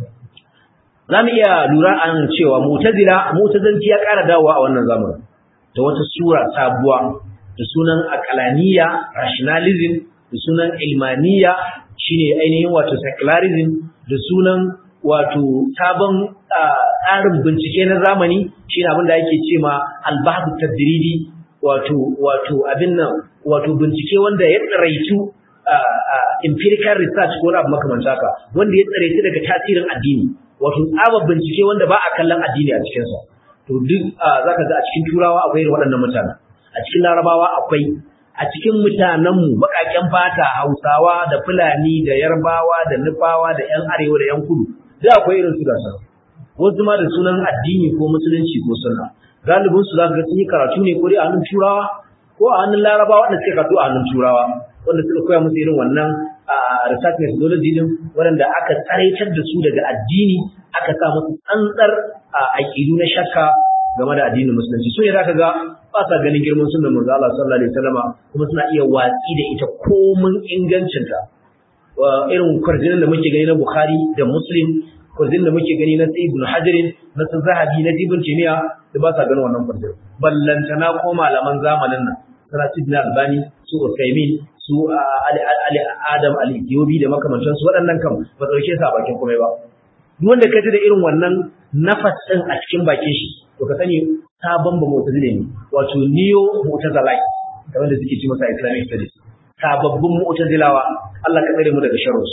za mu iya lura an cewa mu'tazila mu'tazanci ya ƙara dawowa a wannan zamanin da wata sura sabuwa da sunan akalaniya rationalism da sunan ilmaniya shine ainihin wato secularism da sunan wato sabon tsarin bincike na zamani shine abin da ake ce ma albahth tadridi wato wato abin nan wato bincike wanda ya tsaraitu empirical research ko abu makamanta haka wanda ya tsaraitu daga tasirin addini wato tsabar bincike wanda ba a kallon addini a cikinsa to duk zaka ga a cikin turawa akwai irin waɗannan mutanen a cikin larabawa akwai a cikin mutanenmu baƙaƙen fata hausawa da fulani da yarbawa da nufawa da yan arewa da yan kudu duk akwai irin su gasa wasu ma da sunan addini ko musulunci ko sunna galibin su zaka ga sun yi karatu ne ko dai a hannun turawa ko a hannun larabawa wanda suke karatu a hannun turawa wanda suka koya musu irin wannan research methodology din waɗanda aka tsaraitar da su daga addini aka sa musu tsantsar aƙidu na shakka game da addinin musulunci so ne zaka ga ba sa ganin girman sunnar manzo Allah sallallahu alaihi wasallama kuma suna iya watsi da ita komun ingancinta irin kwarjinin da muke gani na Bukhari da Muslim kwarjinin da muke gani na Ibn Hajar na Zahabi na Ibn Taymiyyah da ba sa ganin wannan kwarjinin ballantana ko malaman zamanin nan sana Ibn Albani su Usaimin su Ali Adam Al-Ethiopi da makamantansu waɗannan kam ba ɗauke su a bakin komai ba duk wanda ka ji da irin wannan nafas ɗin a cikin bakin shi to ka sani sabon ba mu'tazile ne wato neo mu'tazilai kamar da suke ci masa islamic studies sababbin mu'tazilawa Allah ka tsare mu daga sharrus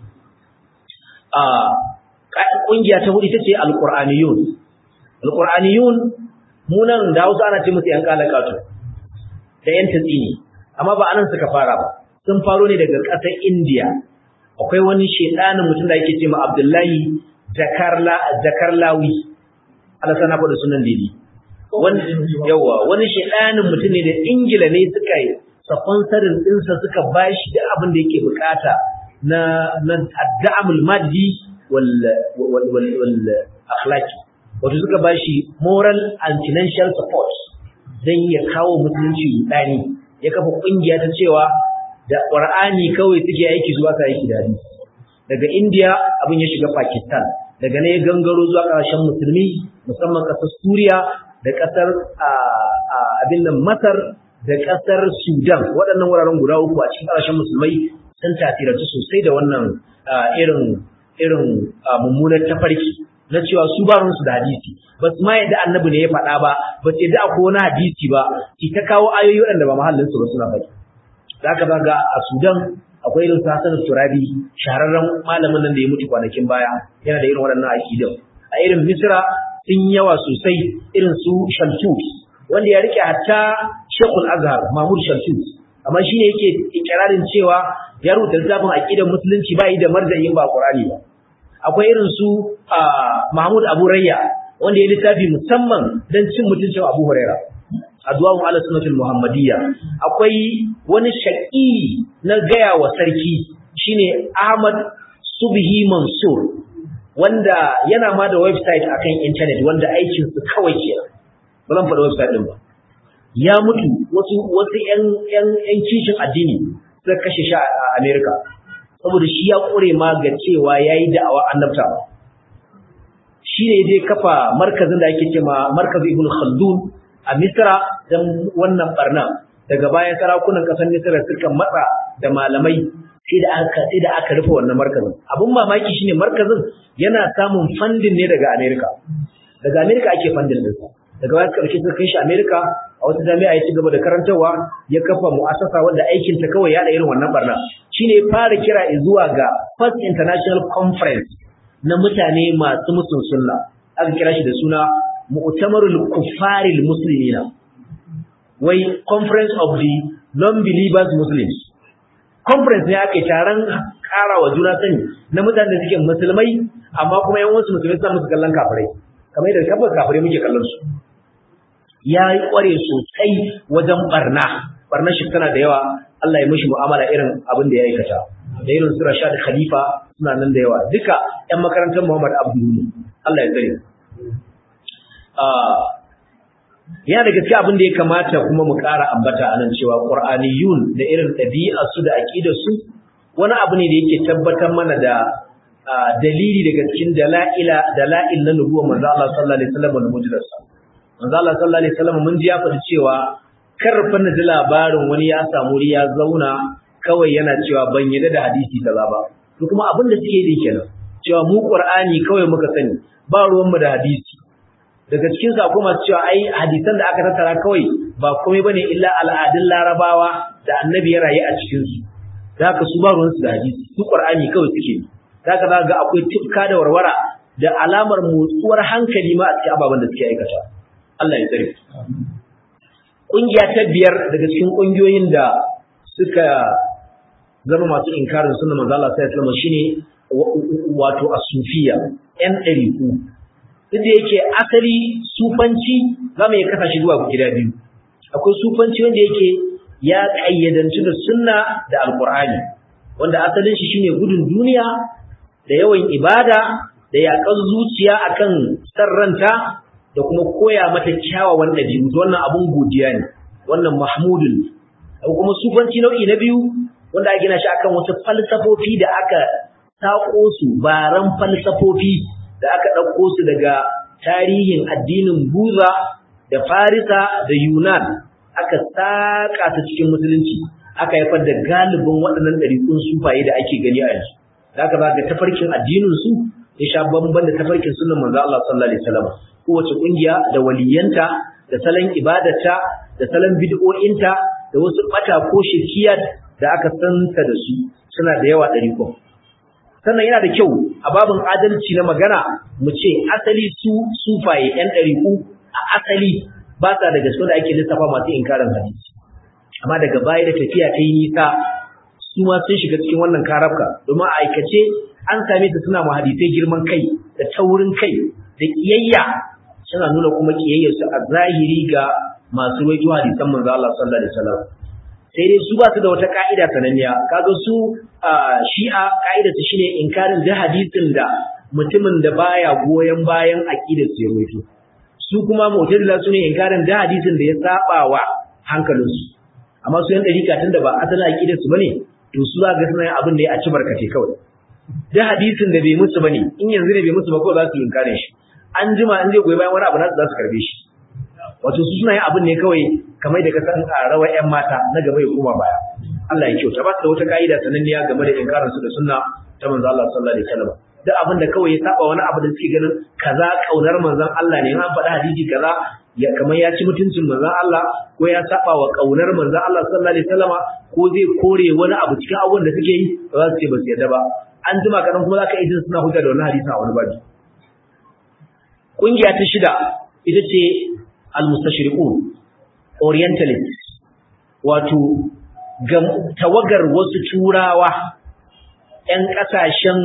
a kungiya ta hudu ita ce alqur'aniyun alqur'aniyun mu nan da Hausa ana ce musu yan kalakatu da yan tatsini amma ba anan suka fara ba sun faro ne daga ƙasar India akwai wani shedanin mutum da yake ce ma Abdullahi Jakarla Jakarlawi Allah sana faɗa sunan dai wani yawa wani shedanin mutum ne da Ingila ne suka yi sponsorin ɗinsa suka bashi da abin da yake bukata na na adda'amul maddi wal wal wal, wal akhlaqi wato suka bashi moral and financial support dan ya kawo musulunci dani ya kafa kungiya ta cewa da Qur'ani kawai suke aiki zuwa ka aiki da hadisi daga India abin ya shiga Pakistan daga ne ya gangaro zuwa ƙasashen musulmi musamman ƙasar Suriya da ƙasar abin nan Masar da ƙasar Sudan waɗannan wuraren guda uku a cikin ƙasashen musulmai sun tasirantu sosai da wannan irin irin mummunar tafarki na cewa su ba su da hadisi ba su ma yadda annabi ne ya faɗa ba ba su yadda akwai wani hadisi ba ki ta kawo ayoyi waɗanda ba mahallinsu ba suna faɗi za ka ga a sudan akwai irin su Hassan Turabi shahararren malamin nan da ya mutu kwanakin baya yana da irin waɗannan aqidan a irin Misra sun yawa sosai irin su Shaltut wanda ya rike hatta Sheikhul Azhar Mahmud Shaltut amma shine yake ikirarin cewa ya rubuta littafin aqidan musulunci bai da marjayin ba Qur'ani ba akwai irin su Mahmud Abu Rayya wanda ya littafi musamman dan cin mutuncin Abu Hurairah addu'a'un ala sunnatul muhammadiyya akwai wani shaqi na gaya wa sarki shine Ahmad Subhi Mansur wanda yana ma da website akan internet wanda aikin su kawai ke ba zan faɗa website din ba ya mutu wasu wasu ƴan ƴan ƴan kishin addini suka kashe shi a America saboda shi ya kure ma ga cewa yayi da'awa annabta shi ne dai kafa markazin da ake cewa markaz Ibn Khaldun a Misra don wannan barna daga bayan sarakunan ƙasar Misra suka matsa da malamai sai da aka sai da aka rufe wannan markazin abun mamaki shine markazin yana samun funding ne daga America daga America ake funding din daga bayan karshe suka kai shi America a wata jami'a ya ci gaba da karantarwa ya kafa mu'assasa wanda aikin ta kawai ya da irin wannan barna shine ya fara kira zuwa ga First International Conference na mutane masu musun sunna aka kira shi da suna mu'tamarul kuffaril muslimina wai conference of the non-believers muslims conference ne aka yi taron karawa juna sani na mutanen da suke musulmai amma kuma yan wasu musulmai suna musu kallon kafirai kamar yadda kafin kafirai muke kallon su ya yi kware sosai wajen barna barnar shi tana da yawa Allah ya mishi mu'amala irin abin da ya aikata da irin su Rashad Khalifa suna nan da yawa duka ƴan makarantar Muhammad Abdul Allah ya tsare yana da gaske abin da ya kamata kuma mu ƙara ambata a nan cewa ƙur'aniyun da irin ɗabi'a su da aƙidar su wani abu ne da yake tabbatar mana da dalili daga cikin dala'ila dala'il na nubuwar manzo Allah sallallahu alaihi wasallam da mujidarsa manzo Allah sallallahu alaihi wasallam mun ji ya faɗi cewa karfa na ji labarin wani ya samu ya zauna kawai yana cewa ban yadda da hadisi kaza ba to kuma abin da suke yi kenan cewa mu Qur'ani kawai muka sani ba ruwan mu da hadisi daga cikin su akwai masu cewa ai hadisan da aka tattara kawai ba komai bane illa al'adun larabawa da annabi ya rayu a cikin su da haka su ba ruwansu da hadisi su qur'ani kawai suke da haka zaka ga akwai tifka da warwara da alamar motsuwar hankali ma a cikin ababen da suke aikata Allah ya tsare kungiya ta biyar daga cikin kungiyoyin da suka zama masu inkarin sunnar manzo Allah sallallahu alaihi wasallam shine wato as-sufiya yan ɗariku duk da yake asali sufanci za mu iya kasa shi zuwa gida biyu akwai sufanci wanda yake ya ƙayyadanci da sunna da alƙur'ani wanda asalin shi shine gudun duniya da yawan ibada da yaƙar zuciya akan sarranta da kuma koya mata kyawawan ɗabi'u wannan abun godiya ne wannan mahmudun akwai kuma sufanci nau'i na biyu wanda aka gina shi akan wasu falsafofi da aka saƙo su baran falsafofi da aka ɗauko su daga tarihin addinin Buza da Farisa da Yunan aka saƙa ta cikin musulunci aka haifar da galibin waɗannan ɗariƙun sufaye da ake gani a yanzu da aka ga tafarkin addinin su ya sha bamban da tafarkin sunan manzo Allah sallallahu alaihi wasallam kowace kungiya da waliyanta da salon ibadarta da salon bid'o'inta da wasu bata ko shirkiyat da aka santa da su suna da yawa ɗariƙun sannan yana da kyau a babin adalci na magana mu ce asali su sufaye yan ɗariƙu a asali ba sa daga cikin da ake lissafa masu inkarin hadisi amma daga baya da tafiya ta yi nisa su ma sun shiga cikin wannan karabka domin a aikace an same su suna ma hadisai girman kai da taurin kai da kiyayya suna nuna kuma kiyayyar su a zahiri ga masu rawaito hadisan manzo Allah sallallahu alaihi wasallam sai dai su ba su da wata ka'ida sananniya kaga su shi'a ka'idar su shine inkarin da hadisin da mutumin da baya goyen bayan aqidar su ya rawaito su kuma mu'tazila su ne inkarin da hadisin da ya saba wa hankalinsu amma su yan dariƙa tun da ba asalin aqidar su bane to su za ga suna yin abin da ya ci barkace kawai da hadisin da bai musu bane in yanzu ne bai musu ba ko za su yi inkarin shi an jima in zai goyi bayan wani abu nasu za su karbe shi wato su suna yin abin ne kawai kamar da ka san a rawa ƴan mata na gaba ya koma baya Allah ya kyauta ba su da wata ka'ida sananniya game da inkarin su da sunna ta manzo Allah sallallahu alaihi wasallam duk abin da kawai ya saba wani abu da suke ganin kaza kaunar manzon Allah ne an faɗi hadisi kaza ya kamar ya ci mutuncin manzon Allah ko ya saba wa kaunar manzon Allah sallallahu alaihi wasallama ko zai kore wani abu cikin abun da suke yi ba za su ce ba su yarda ba an jima kadan kuma zaka iya suna hujja da wannan hadisi a wani babi kungiya ta shida ita ce al-mustashriqun orientalists wato tawagar wasu turawa ‘yan ƙasashen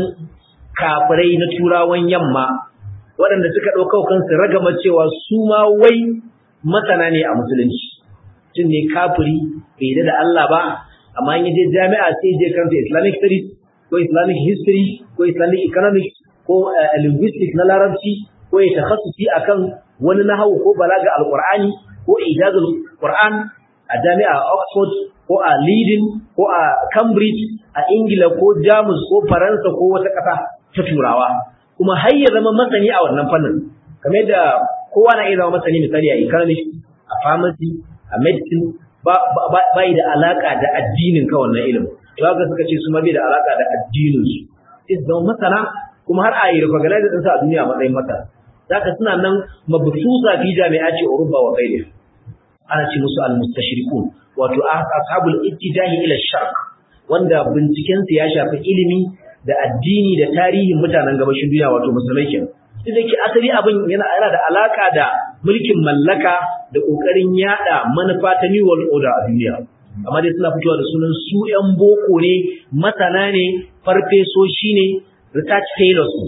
kafirai na turawan yamma waɗanda suka ɗauka kansu ragama cewa su ma wai masana ne a musulunci tun ne kafiri bai da Allah ba amma in je jami'a sai je karanta islamic studies ko islamic history ko islamic economics ko linguistics na larabci ko ya takhassusi akan wani nahawu ko balaga alqur'ani ko ijazul qur'an a jami'a oxford ko a Leiden ko a Cambridge a Ingila ko Jamus ko Faransa ko wata ƙasa ta Turawa kuma har ya zama masani a wannan fannin kamar yadda kowa na iya zama masani misali a economics a pharmacy a medicine ba ba da alaka da addinin ka wannan ilimin to haka suka ce su ma bai da alaka da addinin su sai su zama masana kuma har a yi recognize din sa a duniya a matsayin masana zaka suna nan mabsusa fi jami'ati Uruba wa ghairiha ana ce musu al-mustashriqun wato ashabul ittijahi ila sharq wanda binciken su ya shafi ilimi da addini da tarihin mutanen gabashin duniya wato musulmai kenan duk ke asali abin yana yana da alaka da mulkin mallaka da kokarin yada manufa ta new world order a duniya amma dai suna fitowa da sunan su yan boko ne masana ne farfesoshi ne research fellows ne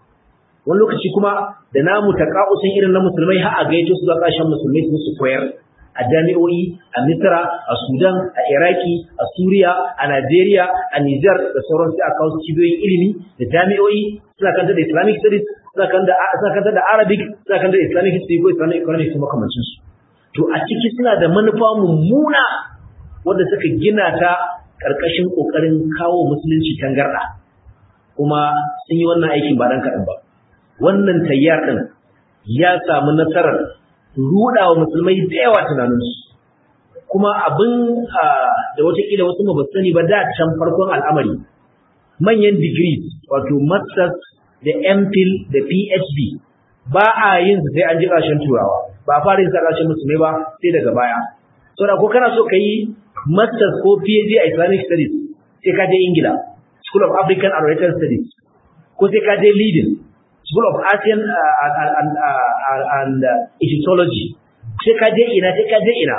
wani lokaci kuma da namu taka'usin irin na musulmai har a gaito su ga kasashen musulmai su koyar a jami'o'i a Misra, a Sudan, a Iraki, a Suriya, a Najeriya, a Nijar da sauran sai a kawo cibiyoyin ilimi da jami'o'i suna kanta da Islamic studies, suna kanta da Arabic, suna kanta da Islamic history ko Islamic economics kuma makamancin su. To a ciki suna da manufa mummuna wanda suka gina ta ƙarƙashin ƙoƙarin kawo musulunci tangarɗa. Kuma sun yi wannan aikin ba ɗan kaɗan ba. Wannan tayyar ɗin ya samu nasarar ruɗa wa musulmai da yawa tunaninsu kuma abin da watakila wasu ba sani ba da can farkon al'amari manyan degrees wato masters da mphil da phd ba a yin su sai an ji ƙarshen turawa ba a fara yin sa ƙarshen musulmai ba sai daga baya saboda ko kana so ka yi masters ko phd a islamic studies sai ka je ingila school of african and oriental studies ko sai ka je leading School of Asian uh, and, and, uh, and uh, Egyptology. Sai ka je ina, sai ka je ina.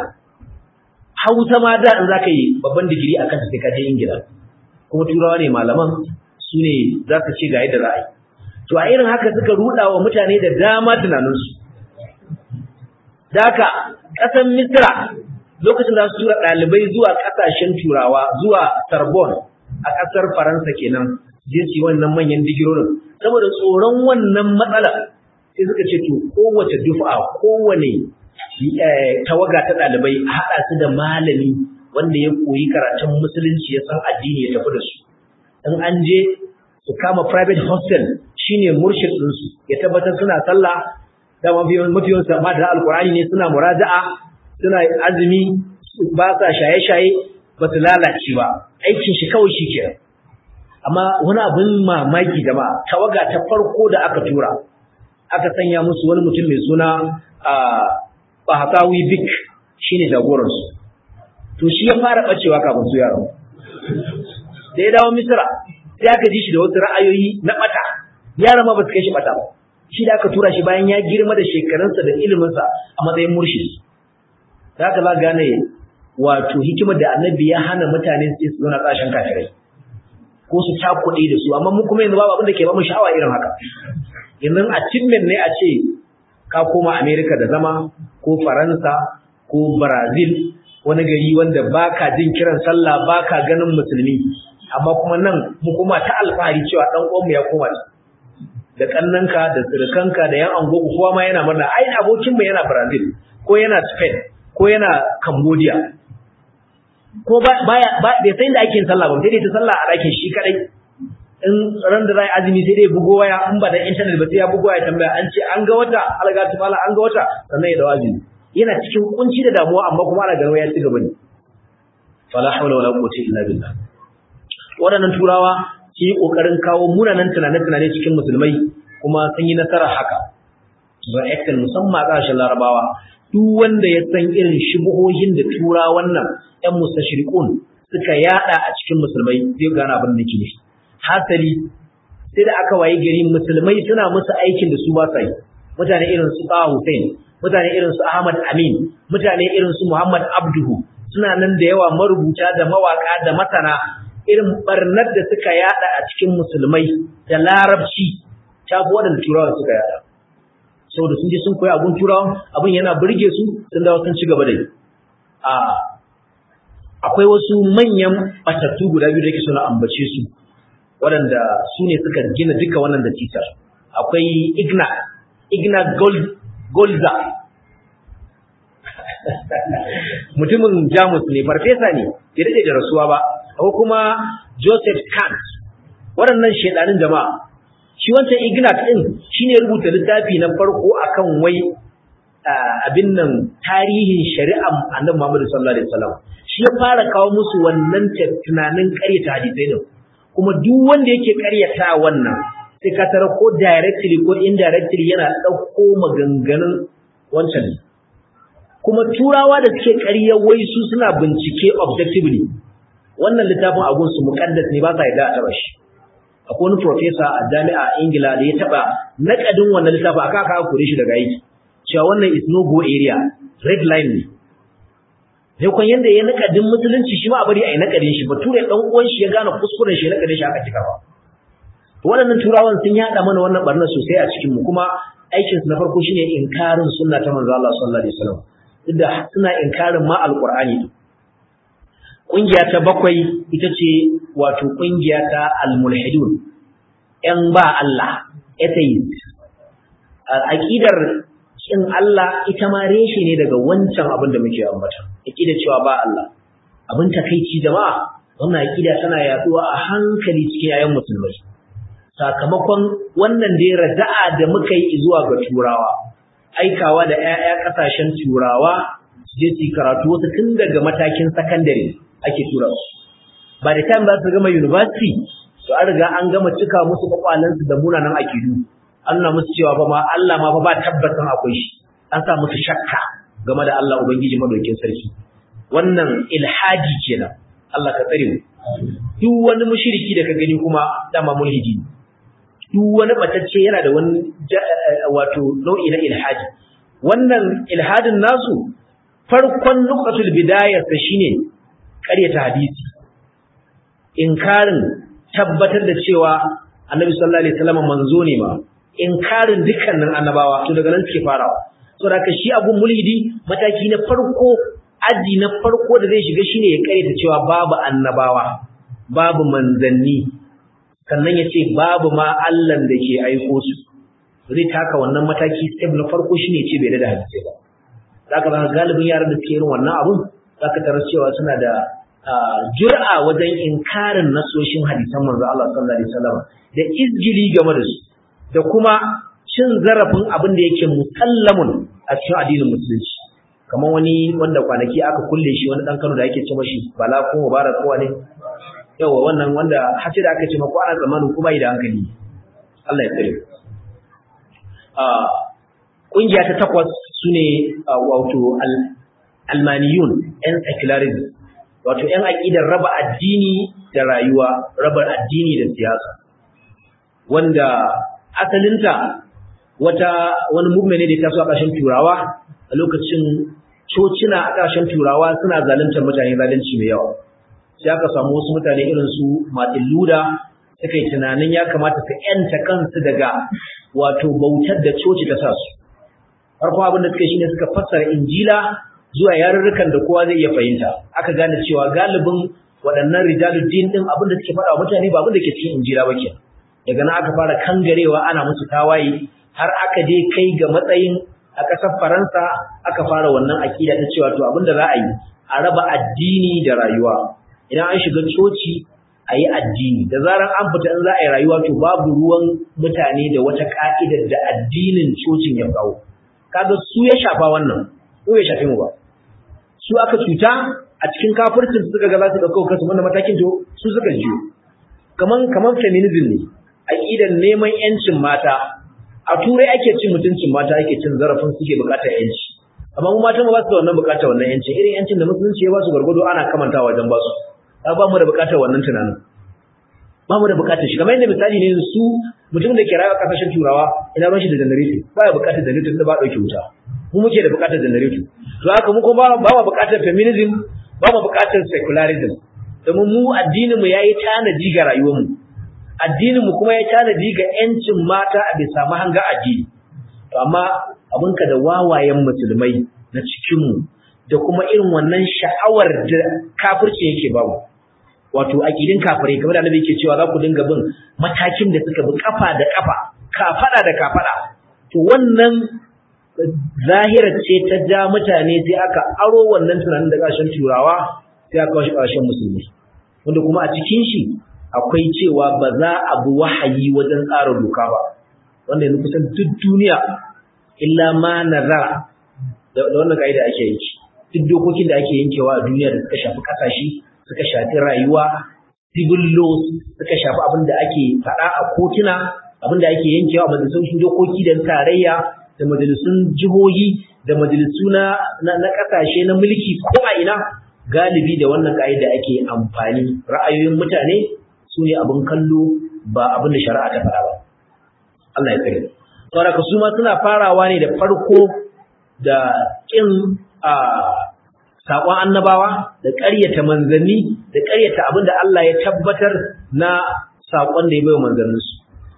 Hausa ma da in za ka yi babban digiri a kansa sai ka je Ingila. Kuma turawa ne malaman su ne za ka ce ga yadda za a yi. To a irin haka suka ruɗa wa mutane da dama tunaninsu. Daka ƙasar Misra lokacin da su tura ɗalibai zuwa ƙasashen turawa zuwa Sorbonne a ƙasar Faransa kenan je su wannan manyan digirorin saboda tsoron wannan matsala sai suka ce to kowace dufa kowane tawaga ta ɗalibai a haɗa su da malami wanda ya koyi karatun musulunci ya san addini ya tafi da su in an je su kama private hostel shine murshid ɗinsu ya tabbatar suna sallah da mafiyan sama da alkurani ne suna muraja'a suna azumi ba sa shaye-shaye ba su lalace ba aikin shi kawai shi kenan amma wani abin mamaki jama'a tawaga ta farko da aka tura aka sanya musu wani mutum mai suna Bahatawi Bik shine jagoransu to shi ya fara bacewa kafin su yaro da ya dawo Misra sai aka ji shi da wasu ra'ayoyi na bata yaran ma ba su kai shi bata ba shi da aka tura shi bayan ya girma da shekarunsa da iliminsa a matsayin murshid da haka za gane wato hikimar da annabi ya hana mutane su su zauna ƙasashen kafirai ko su cakuɗe da su amma mu kuma yanzu babu abin da ke ba mu sha'awa irin haka yanzu achievement ne a ce ka koma America da zama ko Faransa ko Brazil wani gari wanda baka jin kiran sallah baka ganin musulmi amma kuma nan mu kuma ta alfahari cewa dan uwanmu ya koma da kannanka da surukanka da yan angogo kowa ma yana murna ai abokin mu yana Brazil ko yana Spain ko yana Cambodia ko baya bai san da ake yin sallah ba sai dai ta sallah a ɗakin shi kadai in ran da zai azumi sai dai bugo waya in ba da internet ba sai ya bugo waya tambaya an ce an ga wata alga ta fala an ga wata sannan ya dawo azumi yana cikin kunci da damuwa amma kuma ana ganin ya ci gaba ne fala hawla wala quwwata illa billah waɗannan turawa sun yi ƙoƙarin kawo munanan tunane-tunane cikin musulmai kuma sun yi nasarar haka ba excel musamman a ƙasashen larabawa duk wanda ya san irin shubuhohin da tura wannan ƴan mustashriqun suka yada a cikin musulmai zai gane abin da ke nufi hasali sai da aka wayi gari musulmai suna musu aikin da su ba sa yi mutane irin su Taha Hussein mutane irin su Ahmad Amin mutane irin su Muhammad Abduhu suna nan da yawa marubuta da mawaka da masana irin barnar da suka yada a cikin musulmai da larabci ta fi waɗanda turawa suka yada saboda sun je sun koyi abun turawa abin yana burge su sun dawo sun ci gaba da yi a akwai wasu manyan batattu guda biyu da yake suna ambace su waɗanda su ne suka gina duka wannan da titar akwai igna igna golza mutumin jamus ne farfesa ne ya daɗe da rasuwa ba akwai kuma joseph kant waɗannan shaidanin jama'a shi wancan ignat ɗin shine rubuta littafi na farko akan wai abin nan tarihin shari'ar annabi Muhammad sallallahu alaihi wasallam shi ya fara kawo musu wannan tunanin ƙaryata hadisai din kuma duk wanda yake ƙaryata wannan sai ka tara ko directly ko indirectly yana ɗauko maganganun wancan ne kuma turawa da suke ƙarya wai su suna bincike objectively wannan littafin abun su muqaddas ne ba sa yarda a taba shi akwai wani professor a jami'a Ingila da ya taba naƙadin wannan littafin aka aka kore shi daga aiki cewa wannan is no go area red line ne sai kun yanda ya naƙadin musulunci shi ma a bari a yi naƙadin shi bature dan uwan shi ya gane kuskuren shi ya naƙadin shi aka cika ba waɗannan turawan sun yaɗa mana wannan barna sosai a cikin mu kuma aikin su na farko shine inkarin sunna ta manzo Allah sallallahu alaihi wasallam duk da suna inkarin ma alqur'ani kungiya ta bakwai ita ce wato kungiya ta almulhidun yan ba Allah atheist aqidar kin Allah ita ma reshe ne daga wancan abin da muke ambata aqidar cewa ba Allah abin takeici jama'a wannan aqida tana yaduwa a hankali cikin yayan musulmai sakamakon wannan da raja'a da muka yi zuwa ga turawa aikawa da ƴaƴa kasashen turawa su je su karatu wasu tun daga matakin sakandare ake tura su ba da time za su gama university to an riga an gama cika musu kwakwalansu da munanan akidu an nuna musu cewa fa ma Allah ma fa ba tabbatan akwai shi an sa musu shakka game da Allah ubangiji madaukin sarki wannan ilhaji kenan Allah ka tsare mu duk wani mushriki da ka gani kuma dama mulhidi duk wani batacce yana da wani wato nau'i na ilhaji wannan ilhadin nasu farkon nuqatul bidayar sa shine ƙaryata hadisi inkarin tabbatar da cewa annabi sallallahu alaihi wasallam manzo ne ma inkarin dukkanin annabawa to daga nan suke farawa saboda haka shi abun mulhidi mataki na farko aji na farko da zai shiga shine ya ƙaryata cewa babu annabawa babu manzanni sannan ya ce babu ma Allah da ke aiko su zai taka wannan mataki step na farko shine ya ce bai da hadisi ba zaka ga galibin yaran da suke irin wannan abun zaka tarar cewa suna da jur'a wajen inkarin nasoshin hadisan manzo Allah sallallahu alaihi wasallam da izgili game da su da kuma cin zarafin abin da yake musallamun a cikin addinin musulunci kamar wani wanda kwanaki aka kulle shi wani dan Kano da yake ce mashi bala ko mubarak ko ne yawa wannan wanda har da aka ce mako ana zamanin kuma da hankali Allah ya tsare a kungiya ta takwas sune wato almaniyun yan secularism wato ‘yan aƙidar raba addini da rayuwa, raba addini da siyasa, wanda asalinta wata wani movement ne da ta so a ƙasashen turawa a lokacin cocina a ƙasashen turawa suna zaluntar mutane zalunci mai yawa. Sai aka samu wasu mutane irin su Martin Luther suka yi tunanin ya kamata su ‘yanta kansu daga wato bautar da coci ta sa su. Farkon abin da suka shi ne suka fassara Injila zuwa yarurrukan da kowa zai iya fahimta aka gane cewa galibin waɗannan rijaluddin din abin da suke faɗa wa mutane ba abin da ke cikin injila ba kenan daga nan aka fara kangarewa ana musu tawaye har aka je kai ga matsayin a ƙasar Faransa aka fara wannan aƙida ta cewa to abin da za a yi a raba addini da rayuwa idan an shiga coci a yi addini da zarar an fita in za a yi rayuwa to babu ruwan mutane da wata ka'idar da addinin cocin ya kawo kaga su ya shafa wannan ko ya shafe mu ba su aka cuta a cikin kafircin suka ga za su dauko kansu wannan matakin to su suka jiyo kaman kaman feminism ne aqidan neman yancin mata a turai ake cin mutuncin mata ake cin zarafin suke bukatar yanci amma mu mata ba su da wannan bukatar wannan yanci irin yancin da musulunci ya ba su gargado ana kamantawa wajen ba su ba mu da bukatar wannan tunanin ba mu da bukatar shi kamar yadda misali ne su mutum da ke rayuwa kasashen turawa ina ruwan shi da janareto ba ya bukatar janareto da ba dauke wuta mu muke da bukatar janareto to haka mu kuma ba mu bukatar feminism ba mu bukatar secularism domin mu addinin mu yayi tanaji ga rayuwar mu addinin mu kuma ya tanaji ga yancin mata a bisa mahanga addini to amma abinka da wawayen musulmai na cikin mu da kuma irin wannan sha'awar da kafirci yake babu wato aqidin kafirai kamar da Annabi yake cewa za ku dinga bin matakin da suka bi kafa da kafa kafada da kafada to wannan zahira ce ta ja mutane sai aka aro wannan tunanin da kashin turawa sai aka kawo shi kashin musulmi wanda kuma a cikin shi akwai cewa ba za a bi wahayi wajen tsara doka ba wanda yanzu kusan duk duniya illa ma nazara da wannan kaida ake yi duk dokokin da ake yankewa a duniya da suka shafi kasashe suka shafi rayuwa civil laws suka shafi abin da ake faɗa a kotuna abin da ake yankewa a majalisun dokoki da tarayya da majalisun jihohi da majalisu na na kasashe na mulki ko a ina galibi da wannan ka'ida ake amfani ra'ayoyin mutane su ne abin kallo ba abin da shari'a ta faɗa ba Allah ya tsare saboda su ma suna farawa ne da farko da kin a saƙon annabawa da ƙaryata manzanni da ƙaryata abin da Allah ya tabbatar na saƙon da ya bai wa manzanninsu.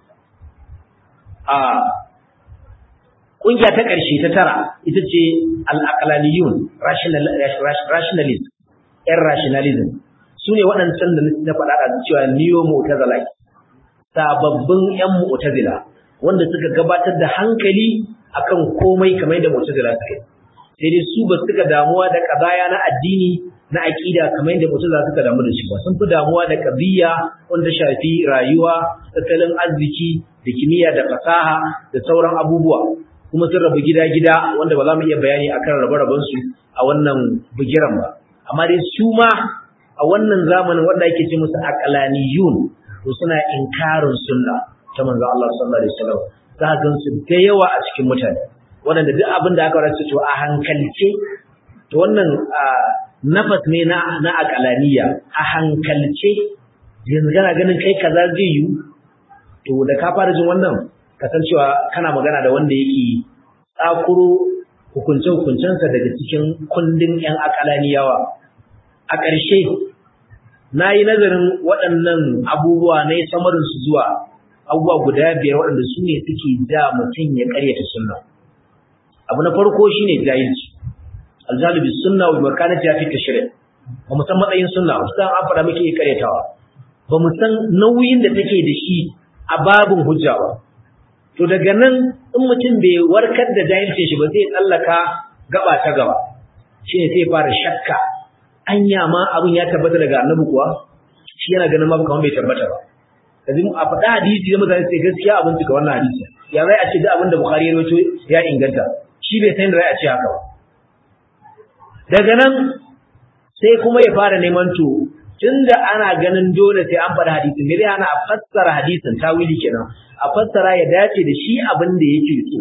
A ƙungiya ta ƙarshe ta tara ita ce al'aƙalaniyun rationalist, ‘yan rationalism, su ne waɗancan da na faɗa da cewa neo mu'tazilite sababbin ‘yan mu'tazila wanda suka gabatar da hankali akan komai kamar da mu'tazila suka yi. sai dai su ba suka damuwa da kazaya na addini na aqida kamar yadda mutum za suka damu da shi ba sun fi damuwa da qadiyya wanda shafi rayuwa tattalin arziki da kimiyya da fasaha da sauran abubuwa kuma sun rabu gida-gida wanda ba za mu iya bayani akan rabe-raben su a wannan bigiran ba amma dai su ma a wannan zamanin wanda ake ce musu aqlaniyun to suna inkarin sunna ta manzo Allah sallallahu alaihi wasallam za ka gansu da yawa a cikin mutane waɗanda duk abin da aka rasa to a hankalce to wannan nafas ne na na akalaniya a hankalce yanzu kana ganin kai kaza zai yi to da ka fara jin wannan kasancewa kana magana da wanda yake tsakuro hukunce hukuncensa daga cikin kundin yan akalaniyawa a ƙarshe na yi nazarin waɗannan abubuwa na yi samarinsu zuwa abubuwa guda biyar waɗanda su ne suke ja mutum ya ƙaryata sunna abu na farko shine jahilci aljalu bis sunna wa makanati fi tashri' ba mu san matsayin sunna ba san an fara muke karyatawa ba mu san nauyin da take da shi a babun hujja ba to daga nan in mutum bai warkar da jahilcin shi ba zai tsallaka gaba ta gaba shine sai fara shakka anya ma abun ya tabbata daga annabi kuwa shi yana ganin ma kamar bai tabbata ba kaji a faɗa hadisi da mutane sai gaskiya abin cika wannan hadisi ya zai a ce duk abin da bukhari ya rawaito ya inganta shi bai san da zai a ce haka ba daga nan sai kuma ya fara neman to tunda ana ganin dole sai an faɗi hadisin me zai hana a fassara hadisin tawili kenan a fassara ya dace da shi abin da yake so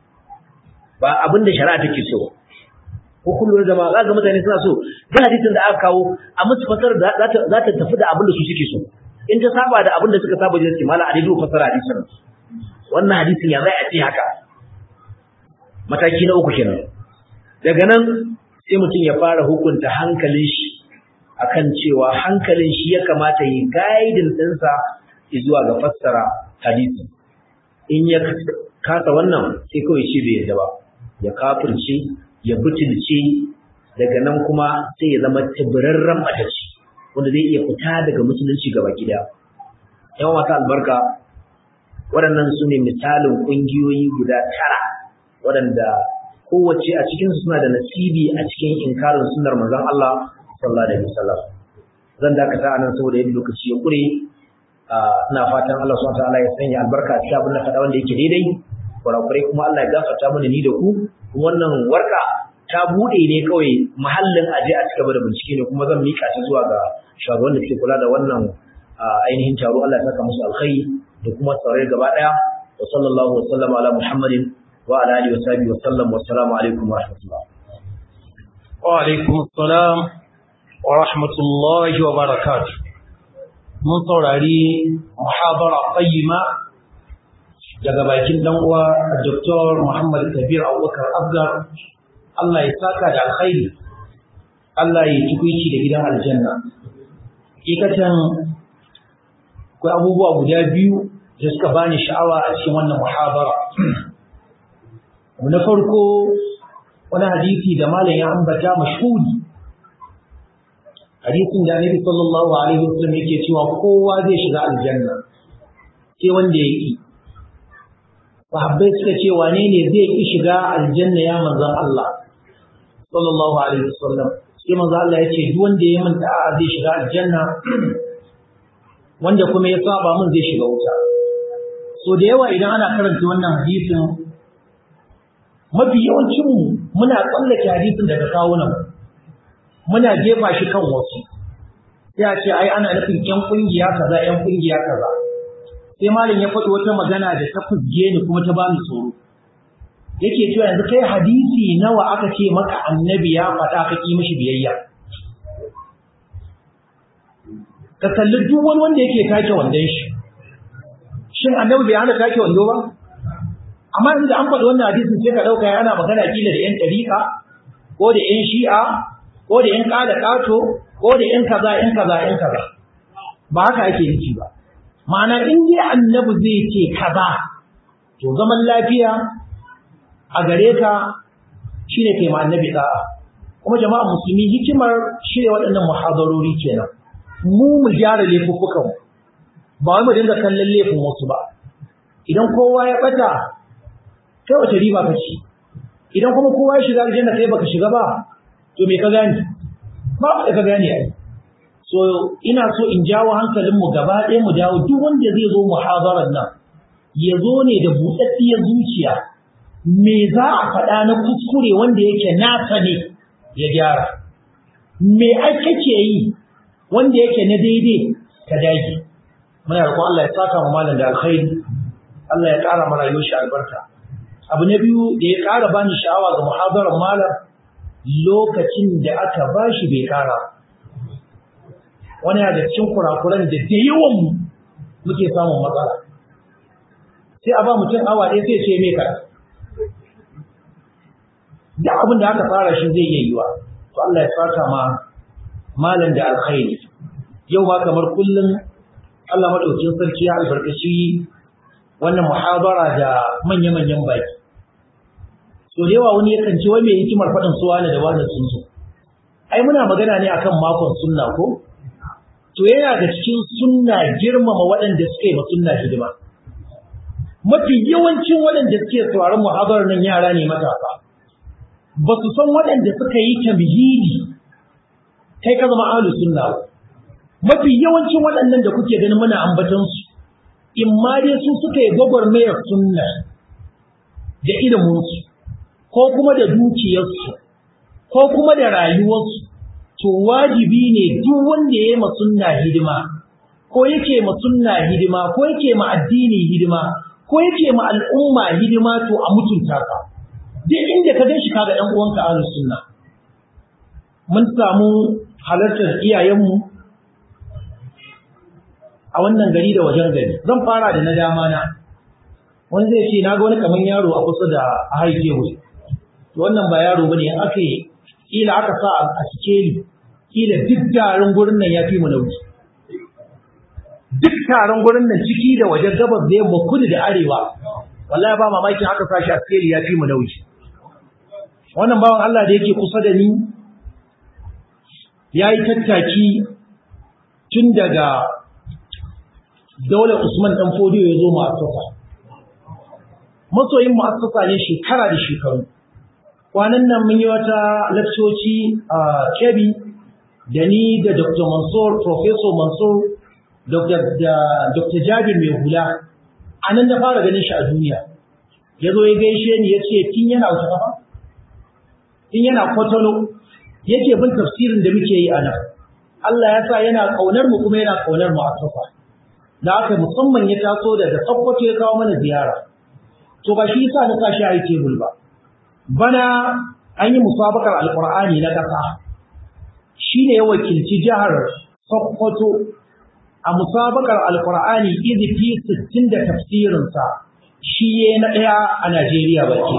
ba abin da shari'a take so ko kullum zama za ga mutane suna so duk hadisin da aka kawo a musu fassara za ta tafi da abin da su suke so in ta saba da abin da suka saba jinsi mala a daidai fassara hadisin wannan hadisin ya zai a ce haka mataki na uku kenan daga nan sai mutum ya fara hukunta hankalin shi akan cewa hankalin shi ya kamata yi guiding ɗinsa zuwa ga fassara hadisi in ya kasa wannan sai kawai shi bai yadda ba ya kafirce ya butulce daga nan kuma sai ya zama tibirarren matacci wanda zai iya fita daga musulunci gaba gida yan wata albarka waɗannan su ne misalin ƙungiyoyi guda tara waɗanda kowace a cikinsu suna da nasibi a cikin inkarin sunnar manzon Allah sallallahu alaihi wasallam zan dakata anan saboda yadda lokaci ya kure ina fatan Allah subhanahu wataala ya sanya albarka a cikin abin da faɗa wanda yake daidai kurakurai kuma Allah ya gafarta mana ni da ku kuma wannan warka ta bude ne kawai mahallin aje a cigaba da bincike ne kuma zan mika ta zuwa ga shugaban da suke kula da wannan ainihin taro Allah ya saka musu alkhairi da kuma saurare gaba daya wa sallallahu wa sallama ala muhammadin wa ala alihi wa sahbihi wa sallam wa assalamu alaikum wa rahmatullah wa alaikum assalam wa rahmatullahi wa barakatuh mun saurari muhabara qayyima daga bakin dan uwa Dr. Muhammad Kabir Abubakar Abgar Allah ya saka da alkhairi Allah ya tukuici da gidan aljanna hakikatan akwai abubuwa guda biyu da suka bani sha'awa a cikin wannan muhabara na farko wani hadisi da malam ya ambata mashhuri hadisin da Annabi sallallahu alaihi wasallam yake cewa kowa zai shiga aljanna sai wanda ya ki sahabbai suka ce wane ne zai ki shiga aljanna ya manzon Allah sallallahu alaihi wasallam sai manzon Allah ya ce duk wanda ya manta a zai shiga aljanna wanda kuma ya saba mun zai shiga wuta so da yawa idan ana karanta wannan hadisin mafi yawancin mu muna tsallake hadisin daga kawunan muna jefa shi kan wasu sai a ce ai ana nufin yan kungiya kaza yan kungiya kaza sai malam ya faɗi wata magana da ta fusge ni kuma ta bani tsoro yake cewa yanzu kai hadisi nawa aka ce maka annabi ya faɗa ka ki mishi biyayya ka kalli duk wani wanda yake take wandon shi shin annabi bai hana take wando ba amma yanzu da an faɗi wannan hadisin sai ka ɗauka yana magana kila da 'yan ɗariƙa ko da 'yan shi'a ko da 'yan ƙada ƙato ko da 'yan kaza 'yan kaza 'yan kaza ba haka ake nufi ba ma'ana in dai annabi zai ce kaza to zaman lafiya a gare ka shine kai ma annabi da'a kuma jama'a musulmi hikimar shirya waɗannan muhadarori kenan mu mu gyara laifuffukan ba wai mu dinga kallon laifin wasu ba idan kowa ya bata kai wace riba ka ci idan kuma kowa ya shiga aljanna kai baka shiga ba to me ka gani ba ka gani ai so ina so in jawo hankalin mu gaba ɗaya mu dawo duk wanda zai zo muhadarar nan ya zo ne da buɗaɗɗiyar zuciya me za a faɗa na kuskure wanda yake nasa ne ya gyara me ake ke yi wanda yake na daidai ka dage muna roƙon Allah ya saka mu malam da alkhairi Allah ya ƙara mana rayuwar shi albarka abu na biyu da ya ƙara bani sha'awa ga muhadarar malam lokacin da aka bashi bai ƙara wani da cikin kurakuran da da yawan mu muke samun matsala sai a ba mutum awa ɗaya sai ce mai kara da abin da aka fara shi zai iya yiwa to Allah ya saka ma malam da alkhairi yau ba kamar kullum Allah madaukakin sarki ya albarkaci wannan muhabara da manya-manyan baki so da yawa wani yakan ce wai mai hikimar faɗin su wani da wani sun so ai muna magana ne akan makon sunna ko to yana da cikin sunna girmama waɗanda suka yi ma sunna hidima mafi yawancin waɗanda suke sauraron muhabarar nan yara ne matasa ba su san waɗanda suka yi tamhidi kai ka zama ahlus sunna ba mafi yawancin waɗannan da kuke ganin muna ambaton su in ma dai su suka yi gwagwarmayar sunna da ilimin su ko kuma da dukiyarsu ko kuma da rayuwarsu to wajibi ne duk wanda ya yi ma sunna hidima ko yake ma sunna hidima ko yake ma addini hidima ko yake ma al'umma hidima to a mutunta ka duk inda ka gan shi kaga ɗan uwanka ahlus sunna mun samu halartar iyayenmu a wannan gari da wajen gari zan fara da na dama na wani zai ce na ga wani kamar yaro a kusa da a haife mu to wannan ba yaro bane aka yi kila aka sa a sikeli kila duk taron gurin nan ya fi mu nauyi duk taron gurin nan ciki da wajen gabas da yamma kudu da arewa wallahi ba mamakin aka sa shi a sikeli ya fi mu nauyi wannan bawan Allah da yake kusa da ni ya yi tattaki tun daga daular Usman ɗan Fodiyo ya zo ma'asasa. Masoyin ma'asasa ne shekara da shekaru. Kwanan nan mun yi wata lakcoci a Kebbi da ni da Dr. Mansur, Professor Mansur, Dr. Jabir mai hula, a nan da fara ganin shi a duniya. Ya zo ya gaishe ni ya ce, tun yana wata kafa? Tun yana kwatano, yake bin tafsirin da muke yi a nan. Allah ya sa yana ƙaunar mu kuma yana ƙaunar mu'assasa da haka musamman ya taso daga Sokoto ya kawo mana ziyara to ba shi yasa na sashi a tebul ba bana an yi musabakar alqur'ani na ƙasa shine ya wakilci jihar Sokoto a musabakar alqur'ani izifi 60 da tafsirinsa shi ya na ɗaya a Najeriya baki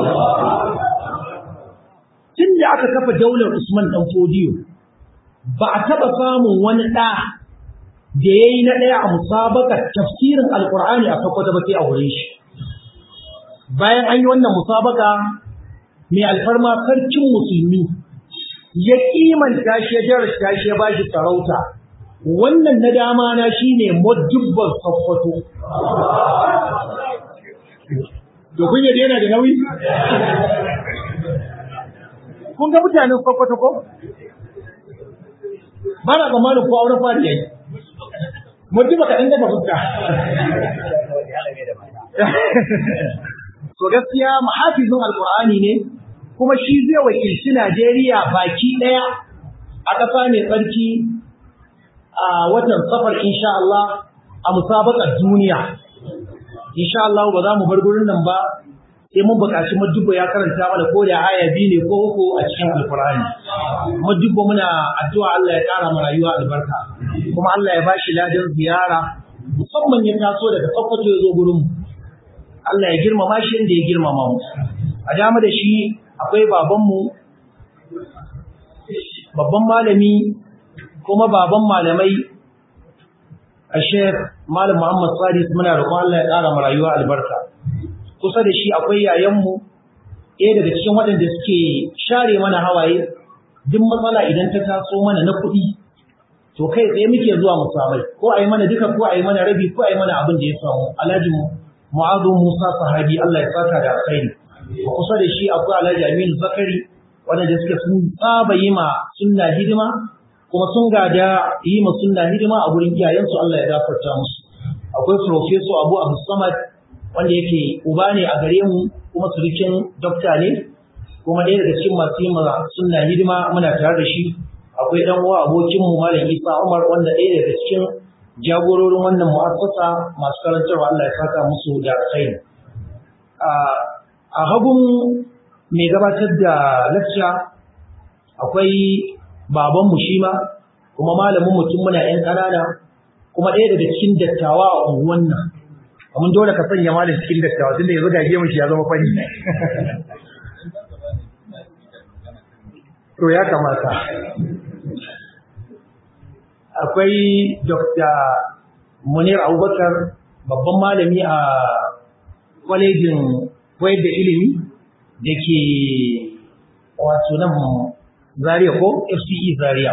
tun da aka kafa daular Usman dan Fodiyo ba a taɓa samun wani ɗa da ya yi na ɗaya a musabakar tafsirin alkur'ani a sakwata ba sai a wurin shi bayan an yi wannan musabaka mai alfarma sarkin musulmi ya kimanta shi ya jarasta shi ya ba shi sarauta wannan na dama na shi ne modubban sakwato da kun yadda yana da nauyi kun ga mutanen sakwato ko ba na tsammanin ko auren fari yayi mutum baka ɗan daga fuska to gaskiya mahafizin alqur'ani ne kuma shi zai wakilci Najeriya baki ɗaya a ƙasa mai tsarki a watan safar insha Allah a musabaqar duniya insha Allah ba za mu bar gurin nan ba sai mun buƙaci madubba ya karanta mana ko da aya biyu ne ko uku a cikin alkur'ani madubba muna addu'a Allah ya ƙara mu rayuwa albarka kuma Allah ya bashi ladan ziyara musamman ya taso daga Sokoto ya zo gurin mu Allah ya girmama shi inda ya girmama mu a dama da shi akwai baban mu babban malami kuma baban malamai a Sheikh Malam Muhammad Sadis muna roƙon Allah ya ƙara mu rayuwa albarka kusa da shi akwai yayanmu ɗaya daga cikin waɗanda suke share mana hawaye duk matsala idan ta taso mana na kuɗi to kai tsaye muke zuwa mu samai ko a yi mana duka ko a yi mana rabi ko a yi mana abin da ya samu alhaji mu'azu musa sahabi Allah ya saka da alkhairi kusa da shi akwai alhaji aminu zakari waɗanda suke sun saba yi ma sunna hidima kuma sun gada yi ma sunna hidima a gurin iyayensu Allah ya gafarta musu akwai professor Abu Abu Samad wanda yake uba ne a gare mu kuma surukin dokta ne kuma ɗaya daga cikin masu yi sunna hidima muna tare da shi akwai ɗan uwa abokin mu malam Isa Umar wanda ɗaya daga cikin jagororin wannan mu'assasa masu karantarwa Allah ya saka musu da alkhairi a hagun mai gabatar da lecture akwai baban mu shi ma kuma malamin mutum muna ƴan ƙanana kuma ɗaya daga cikin dattawa a unguwan nan amma dole ka sanya ma da cikin dattawa tunda yanzu gage mu shi ya zama fani to ya kamata akwai Dr. Munir Abubakar babban malami a kwalejin koyar da ilimi da ke wato nan Zaria ko FCE Zaria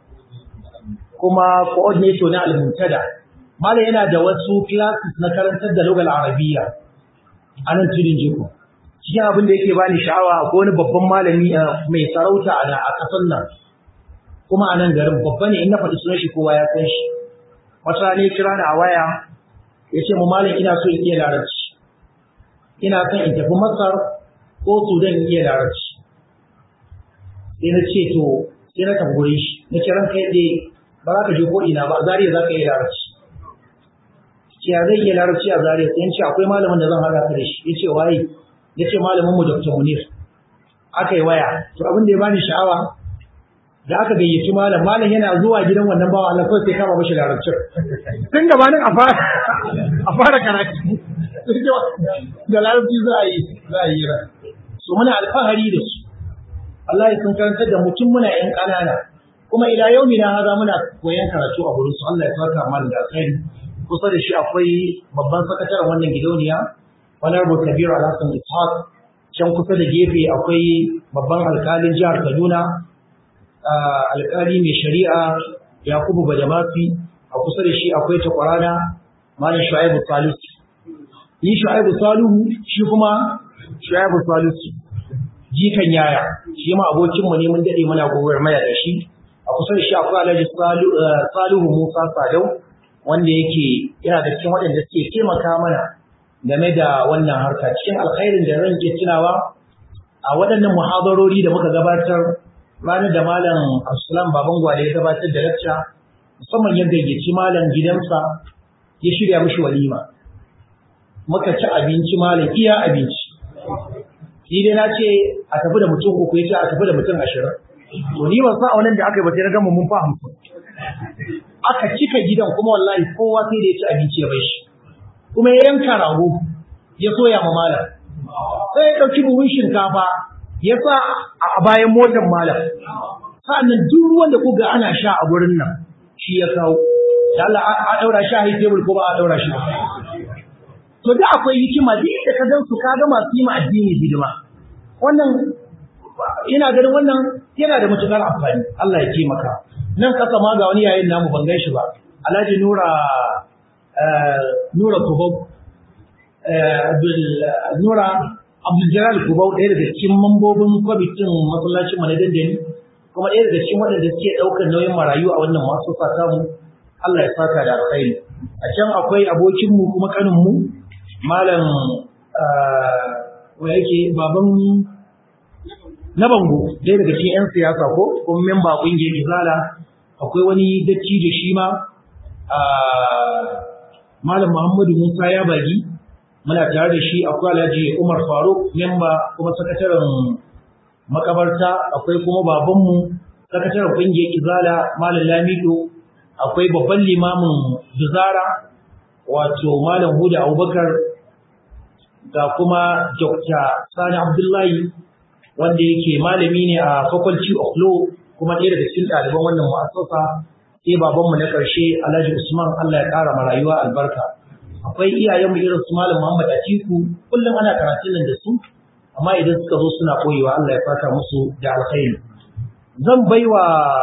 kuma coordinator na al-Muntada Malam yana da wasu classes na karantar da lugal Arabiya a nan tudun jiko. Cikin abin da yake bani sha'awa ko wani babban malami mai sarauta a ƙasar nan. Kuma a nan garin babba ne in na faɗi sunan shi kowa ya san shi. Wata ne kira ni a waya ya ce mu malam ina so in iya larabci. Ina son in tafi Masar ko Sudan in iya larabci. Sai na ce to sai na tafi gurin shi. Na kiran kai dai ba za ka je ko ina ba zariya za ka iya larabci. ya zai iya larabci a zariya sai ce akwai malamin da zan haɗa ka da shi yace waye yace malamin mu Dr. Munir aka yi waya to abin da ya bani sha'awa da aka gayyaci malam malam yana zuwa gidan wannan bawa Allah sai kama mashi larabci tun gabanin a fara a fara karatu da larabci za a yi za a yi ra so muna alfahari da su Allah ya sun karantar da mutum muna yan ƙanana kuma ila yau na haza muna koyan karatu a gurin su Allah ya saka mana da alkhairi kusa da shi akwai babban sakataren wannan gidauniya honorable kabiru alhassan ishaq can kusa da gefe akwai babban alkalin jihar kaduna alkali mai shari'a yakubu badamasi a kusa da shi akwai takwarana malam shu'aibu salisu ni shu'aibu salihu shi kuma shu'aibu salisu jikan yaya shi ma abokinmu ne mun dade muna gowar maya da shi a kusa da shi akwai alhaji salihu musa sadau wanda yake yana da cikin waɗanda suke taimaka mana game da wannan harka cikin alkhairin da zan ke tunawa a waɗannan muhadarori da muka gabatar ranar da malam Abdulsalam baban gwale ya gabatar da lacca musamman ya gayyaci malam gidansa ya shirya mishi walima muka ci abinci malam iya abinci ni dai na ce a tafi da mutum uku ya ce a tafi da mutum ashirin to ni ban san a wannan da aka yi ba sai na gama mun fa hamsin aka cika gidan kuma wallahi kowa sai da ya ci abinci ya bai shi kuma ya yanka rago ya soya ma malam sai ya ɗauki buhun shinkafa ya sa a bayan motar malam sa'annan duk ruwan da kuga ana sha a gurin nan shi ya kawo da Allah a daura shi a high table ko ba a daura shi ba to da akwai hikima duk da ka gan su ka ga masu yi ma addini hidima wannan ina ganin wannan yana da matukar amfani Allah ya taimaka nan kasa ma ga wani yayin namu ban gan shi ba Alhaji Nura Nura Kubau Abdul Nura Abdul Jalal Kubau ɗaya daga cikin mambobin kwamitin masallacin mu na dandali kuma ɗaya daga cikin waɗanda suke ɗaukar nauyin marayu a wannan masu fata mu Allah ya saka da alkhairi a can akwai abokin mu kuma kanin mu malam wa yake baban na bango ɗaya daga cikin 'yan siyasa ko kuma memba ƙungiyar izala akwai wani dattijo shi ma malam muhammadu musa ya bagi muna tare da shi akwai alhaji umar faruk memba kuma sakataren makabarta akwai kuma babanmu sakataren ƙungiyar izala malam lamido akwai babban limamin duzara wato malam huda abubakar ga kuma dr sani abdullahi wanda yake malami ne a faculty of law kuma ɗaya daga cikin ɗaliban wannan mu'assasa sai babanmu na ƙarshe alhaji usman allah ya ƙara ma rayuwa albarka akwai iyayenmu irin su malam muhammad atiku kullum ana karatun nan da su amma idan suka zo suna koyewa Allah ya fata musu da alkhairi zan baiwa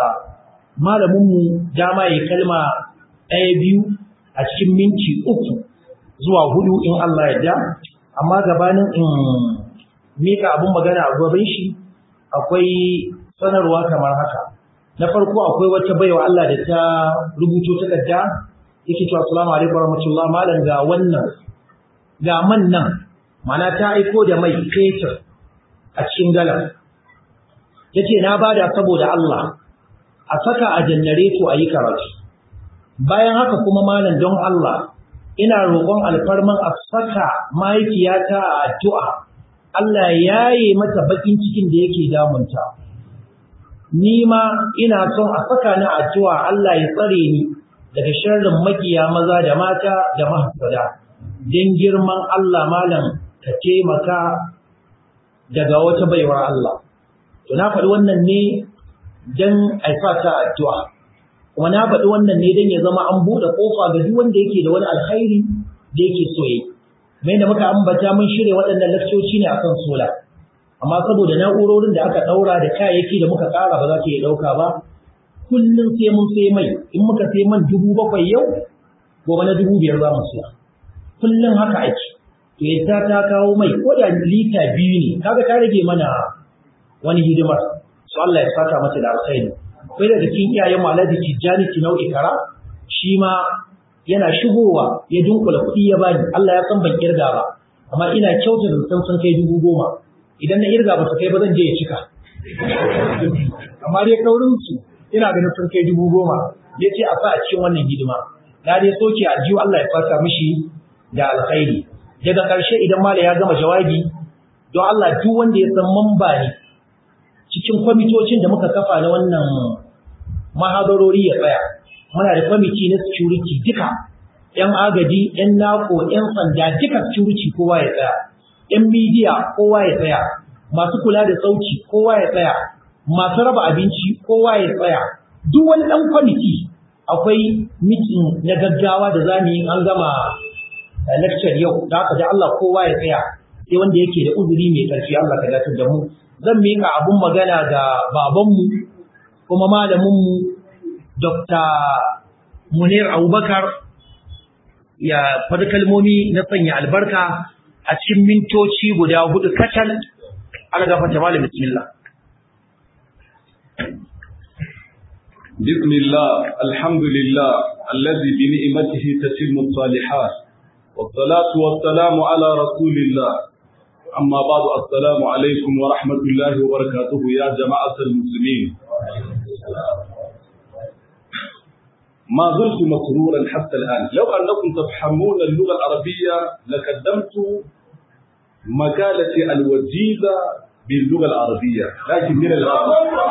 malaminmu dama ya kalma ɗaya biyu a cikin minti uku zuwa hudu in Allah ya da amma gabanin in mika abin magana a gaban shi akwai sanarwa kamar haka na farko akwai wata baiwa Allah da ta rubuto takarda yake cewa assalamu alaikum warahmatullahi malam ga wannan ga man nan mana ta aiko da mai fetur a cikin galan yace na bada saboda Allah a saka a janareto a yi karatu bayan haka kuma malam don Allah ina roƙon alfarman a saka mahaifiyata a addu'a Allah ya yi mata bakin cikin da yake damunta ni ma ina son a saka ni addu'a Allah ya tsare ni daga sharrin makiya maza da mata da mahasada don girman Allah malam ka taimaka daga wata baiwar Allah. To na faɗi wannan ne don aifa ta addu'a, kuma na faɗi wannan ne don ya zama an buɗe ƙofa ga duk wanda yake da wani alkhairi da yake so yi. Mai da muka ambata mun shirya waɗannan lakcoci ne akan sola, amma saboda na'urorin da aka ɗaura da kayayyaki da muka ƙara ba za ta iya ɗauka ba, kullum sai mun sai mai, in muka sai man dubu bakwai yau, gobe na dubu biyar za mu siya. Kullum haka ake. to yadda ta kawo mai ko da lita biyu ne kaga ta rage mana wani hidimar su Allah ya saka mata da alkhairi akwai daga cikin iyayen mu Alhaji Tijjani Tinau Ikara shi ma yana shigowa ya dunkula kuɗi ya bani Allah ya san ban kirga ba amma ina kyauta da san sun kai dubu goma idan na irga ba su kai ba zan je ya cika amma dai kaurin su ina ganin sun kai dubu goma ya ce a sa a cikin wannan hidima na dai soke aljihu Allah ya saka mishi da alkhairi daga ƙarshe idan mala ya gama jawabi don Allah duk wanda ya san mamba ne cikin kwamitocin da muka kafa na wannan mahadarori ya tsaya muna da kwamiti na security duka yan agaji yan nako yan sanda duka security kowa ya tsaya yan media kowa ya tsaya masu kula da sauki kowa ya tsaya masu raba abinci kowa ya tsaya duk wani dan kwamiti akwai mitin na gaggawa da zamu yi an gama lecture yau da haka da Allah kowa ya tsaya sai wanda yake da uzuri mai karfi Allah ka dace da mu zan mika abun magana ga babanmu kuma malaminmu Dr. Munir Abubakar ya faɗi kalmomi na sanya albarka a cikin mintoci guda hudu kacal ala gafata malam bismillah بسم الله الحمد لله الذي بنعمته تتم الصالحات والصلاة والسلام على رسول الله أما بعد السلام عليكم ورحمة الله وبركاته يا جماعة المسلمين ما زلت مسرورا حتى الآن لو أنكم تفهمون اللغة العربية لقدمت مقالتي الوجيزة باللغة العربية لكن من الأسف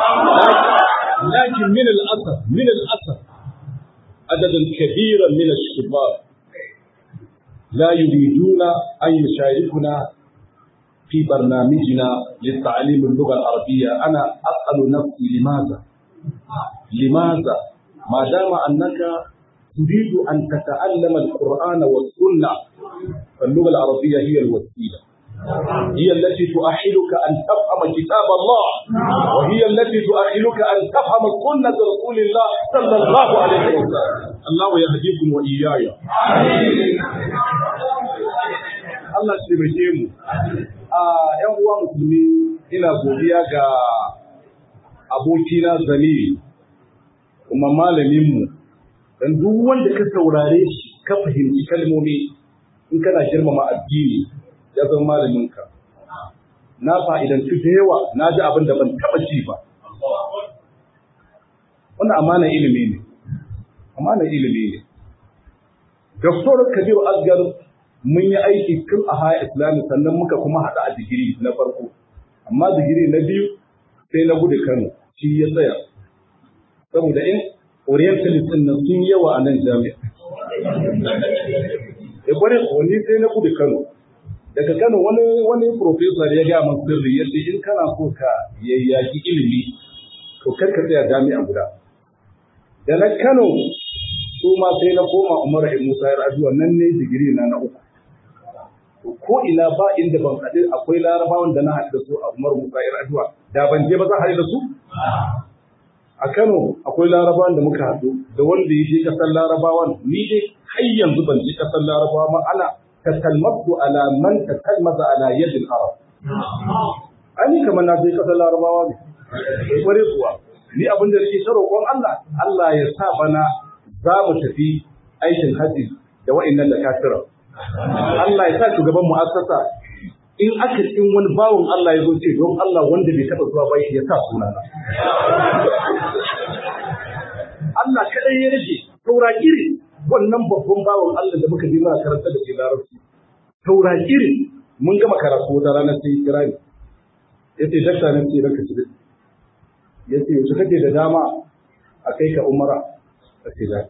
لكن من الأسف من الأسف عددا كبيرا من الشباب لا يريدون أن يشاركنا في برنامجنا للتعليم اللغة العربية أنا أسأل نفسي لماذا لماذا ما دام أنك تريد أن تتعلم القرآن والسنة فاللغة العربية هي الوسيلة هي التي تؤهلك أن تفهم كتاب الله وهي التي تؤهلك أن تفهم سنة رسول الله صلى الله عليه وسلم الله يهديكم وإياي Allah shi taimake mu. A ‘yan uwa musulmi ina godiya ga abokina Zani kuma malaminmu dan duk wanda ka saurare shi ka fahimci kalmomi in kana girmama addini ya zama malaminka na fa'idantu da yawa na ji abin da ban taɓa ji ba wannan amana ilimi ne amana ilimi ne Dr. Kabiru Asgar mun yi aiki tun a haya islami sannan muka kuma haɗa a digiri na farko amma digiri na biyu sai na gudu Kano shi ya tsaya saboda in orientalist din nan sun yawa a nan jami'a e kware wani sai na gudu Kano daga Kano wani wani professor ya ga man sirri yace in kana so ka yayyaki ilimi to kar ka tsaya jami'a guda da na Kano su ma sai na koma Umar Ibn Musa ya rajuwa nan ne digiri na na uku ko ina ba inda ban haɗu akwai larabawan da na haɗu da su a Umar Musa ya rajuwa da ban je ba za haɗu da su a Kano akwai larabawan da muka haɗu da wanda ya je ƙasar larabawan ni dai har yanzu ban je ƙasar larabawa ma ana takalmatu ala man takalmaza ala yadil arab ani kamar na je ƙasar larabawa ne kware kuwa ni abin da nake ta roƙon Allah Allah ya sa bana za mu tafi aikin haji da wa'annan da kafira Allah ya sa shugaban mu'assasa in aka in wani bawon Allah ya zo ce don Allah wanda bai taɓa zuwa ba ya sa sunana Allah kaɗai ya rage taura iri wannan babban bawan Allah da muka je muna karanta da ke larabci taura iri mun gama karatu wata ranar sai kira ni ya ce dakta nan ce ranka ci ya ce yaushe kake da dama a kai ka umara a ce da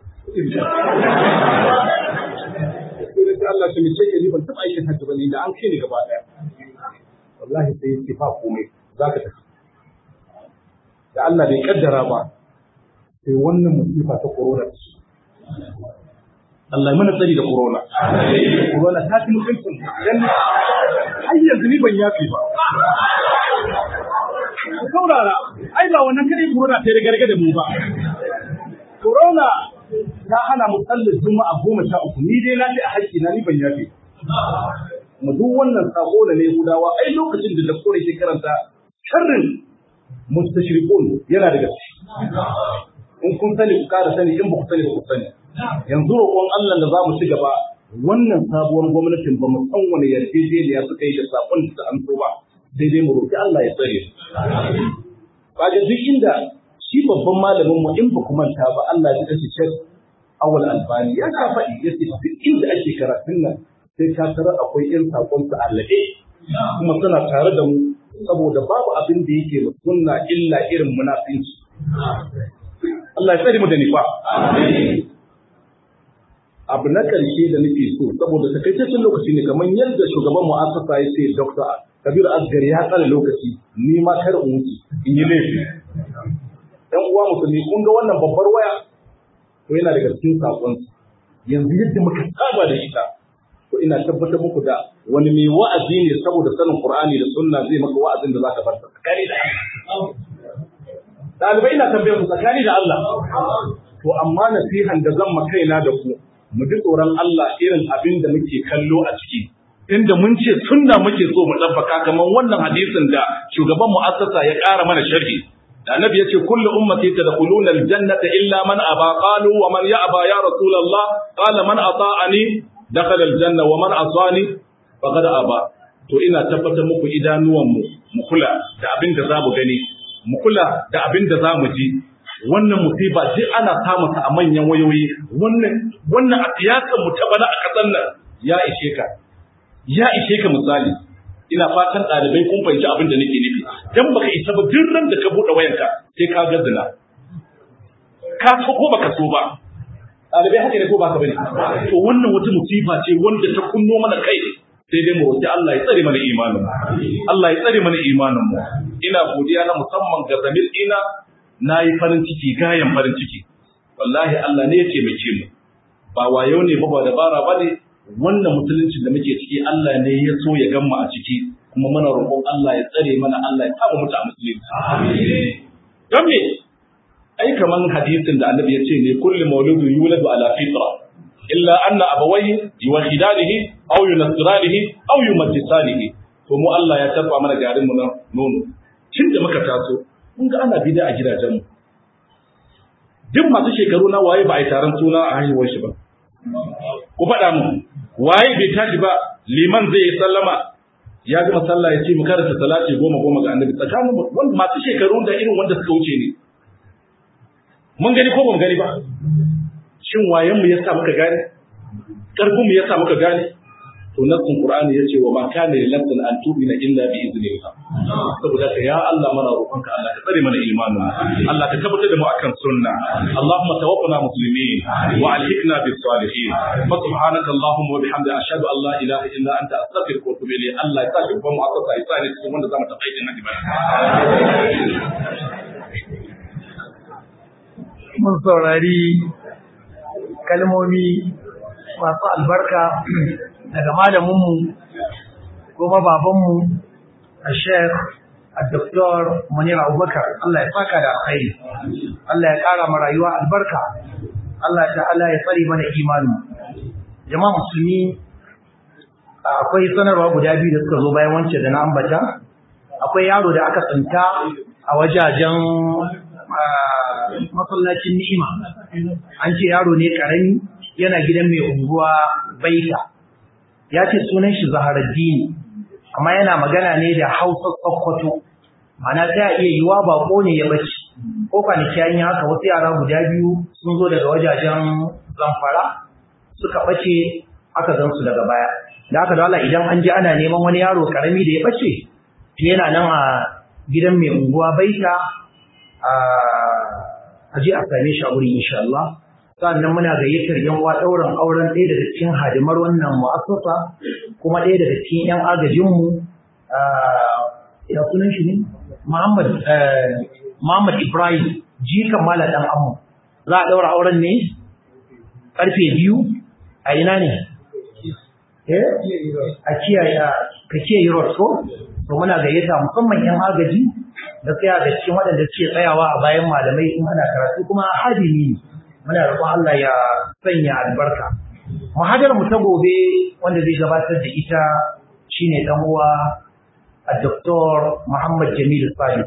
sai Allah shi mace ke ni ban taɓa aikin hajji ba ni da an kai ni gaba ɗaya wallahi sai ya ce ba komai za ka tafi da Allah bai kaddara ba sai wannan musifa ta corona ce Allah ya mana tsari da corona corona ta fi mutuncin dan har yanzu ni ban yafi ba ku saurara ai ba wannan kadai corona ta riga da mu ba corona ta hana mu sallar juma'a goma sha uku ni dai na ce a haƙƙi na ni ban yafi mu duk wannan sako da ne gudawa ai lokacin da dakore ke karanta sharrin mustashrikun yana da gaske in kun sani ku ƙara sani in ba ku sani ba ku sani yanzu roƙon Allah da za mu ci gaba wannan sabuwar gwamnatin ba mu san wani yarjejeniya suka yi da sakon da an so ba sai dai mu roƙi Allah ya tsare kaga duk inda shi babban malamin mu in ba ku manta ba Allah ya kace Sheikh Awal Albani ya ka faɗi yace duk inda ake karatun nan sai ka tarar akwai irin sakon su allabe kuma suna tare da mu saboda babu abin da yake mu sunna illa irin munafinci Allah ya tsare mu da nifa abu na karshe da nake so saboda takaitaccen lokaci ne kamar yadda shugaban mu'assasa ya ce Dr. Kabir Asgar ya tsare lokaci ni ma kar in wuce in yi laifi dan uwa musulmi kun ga wannan babbar waya to yana daga cikin sakon yanzu yadda muka saba da ita to ina tabbatar muku da wani mai wa'azi ne saboda sanin Qur'ani da Sunna zai maka wa'azin da zaka bar tsakani da Ɗalibai ina tambayar ku tsakani da Allah to amma nasihan da zan kaina da ku mu ji tsoron Allah irin abin da muke kallo a ciki inda mun ce sunna muke so mu tabbaka kamar wannan hadisin da shugaban mu'assasa ya ƙara mana sharhi da annabi ya ce kullu ummati tadkhuluna aljannata illa man aba qalu wa man ya'ba ya rasulullah qala man ata'ani dakhala aljanna wa man asani faqad aba to ina tabbatar muku idanuwan mu mu kula da abin da za mu gani mu kula da abin da za mu ji wannan musiba duk ana samun ta a manyan wayoyi wannan wannan a siyasar mu ta bana a kasar nan ya ishe ka ya ishe ka misali ina fatan ɗalibai kun fahimci abin da nake nufi dan baka isa ba duk ran da ka buɗe wayanka sai ka ga zina ka so ko baka so ba ɗalibai haka ne ko baka bane to wannan wata musiba ce wanda ta kunno mana kai sai dai mu roki Allah ya tsare mana imanin mu Allah ya tsare mana imanin mu ina godiya na musamman ga zamir ina nayi farin ciki gayan farin ciki wallahi Allah ne ya taimake mu ba wayo ne ba ba dabara ba ne wannan musulunci da muke ciki Allah ne ya so ya gamma a ciki kuma muna roƙon Allah ya tsare mana Allah ya saba mutu a musulunci don me ai kaman hadisin da annabi ya ce ne kullu mauludun yuladu ala fitra illa anna abawayhi yuwahidanihi aw yunasiranihi aw yumajjisanihi to mu Allah ya tabba mana garin mu na nono tun da muka taso mun ga ana bida a gidajenmu duk masu shekaru na waye ba a yi taron suna a haihuwar shi ba ku faɗa mu waye bai tashi ba liman zai yi sallama ya gama sallah ya ce mu karanta salati goma goma ga annabi tsakanin wanda masu shekaru da irin wanda suka wuce ne mun gani ko ba mu gani ba shin wayen mu yasa muka gane karfin mu yasa muka gane to nassin qur'ani yace wa ma kana lil nafsin an tu'mina illa bi idnillah saboda ka ya Allah mana roƙonka Allah ka tsare mana imanin Allah ka tabbatar da mu akan sunna Allahumma tawaffana muslimin wa alhiqna bis salihin fa subhanaka Allahumma wa bihamdika ashhadu an la ilaha illa anta astaghfiruka wa atubu ilayk Allah ya tashi kuma mu'assasa isani cikin wanda zamu tafi aikin nabi mun saurari kalmomi masu albarka daga malaminmu kuma babanmu a sheikh a doktor munir abubakar Allah ya saka da alkhairi Allah ya kara ma rayuwa albarka Allah ta'ala ya tsare mana imani jama'a musulmi akwai sanarwa guda biyu da suka zo bayan wancan da na ambata akwai yaro da aka tsinta a wajajen masallacin ni'ima an ce yaro ne karami yana gidan mai unguwa baita ya ce sunan shi zaharaddini amma yana magana ne da hausa tsakkwato mana ta iya yiwa bako ne ya bace ko kwanaki an yi haka wasu yara guda biyu sun zo daga wajajen zamfara suka bace aka gan su daga baya da aka dala idan an ji ana neman wani yaro karami da ya bace yana nan a gidan mai unguwa baita a je a same shi a wurin insha Allah sannan muna gayyatar yan uwa ɗaurin auren ɗaya daga cikin hadimar wannan mu'assasa kuma ɗaya daga cikin yan agajin mu ya sunan shi ne Muhammad Muhammad Ibrahim jikan mala dan amu za a ɗaura auren ne karfe biyu a ina ne eh a kiyaye ka kiyaye road ko to muna gayyata musamman yan agaji da tsaya da cikin waɗanda suke tsayawa a bayan malamai in ana karatu kuma hadimi ne muna roƙon Allah ya sanya albarka muhadar mu ta gobe wanda zai gabatar da ita shine dan uwa Dr. Muhammad Jamil Salis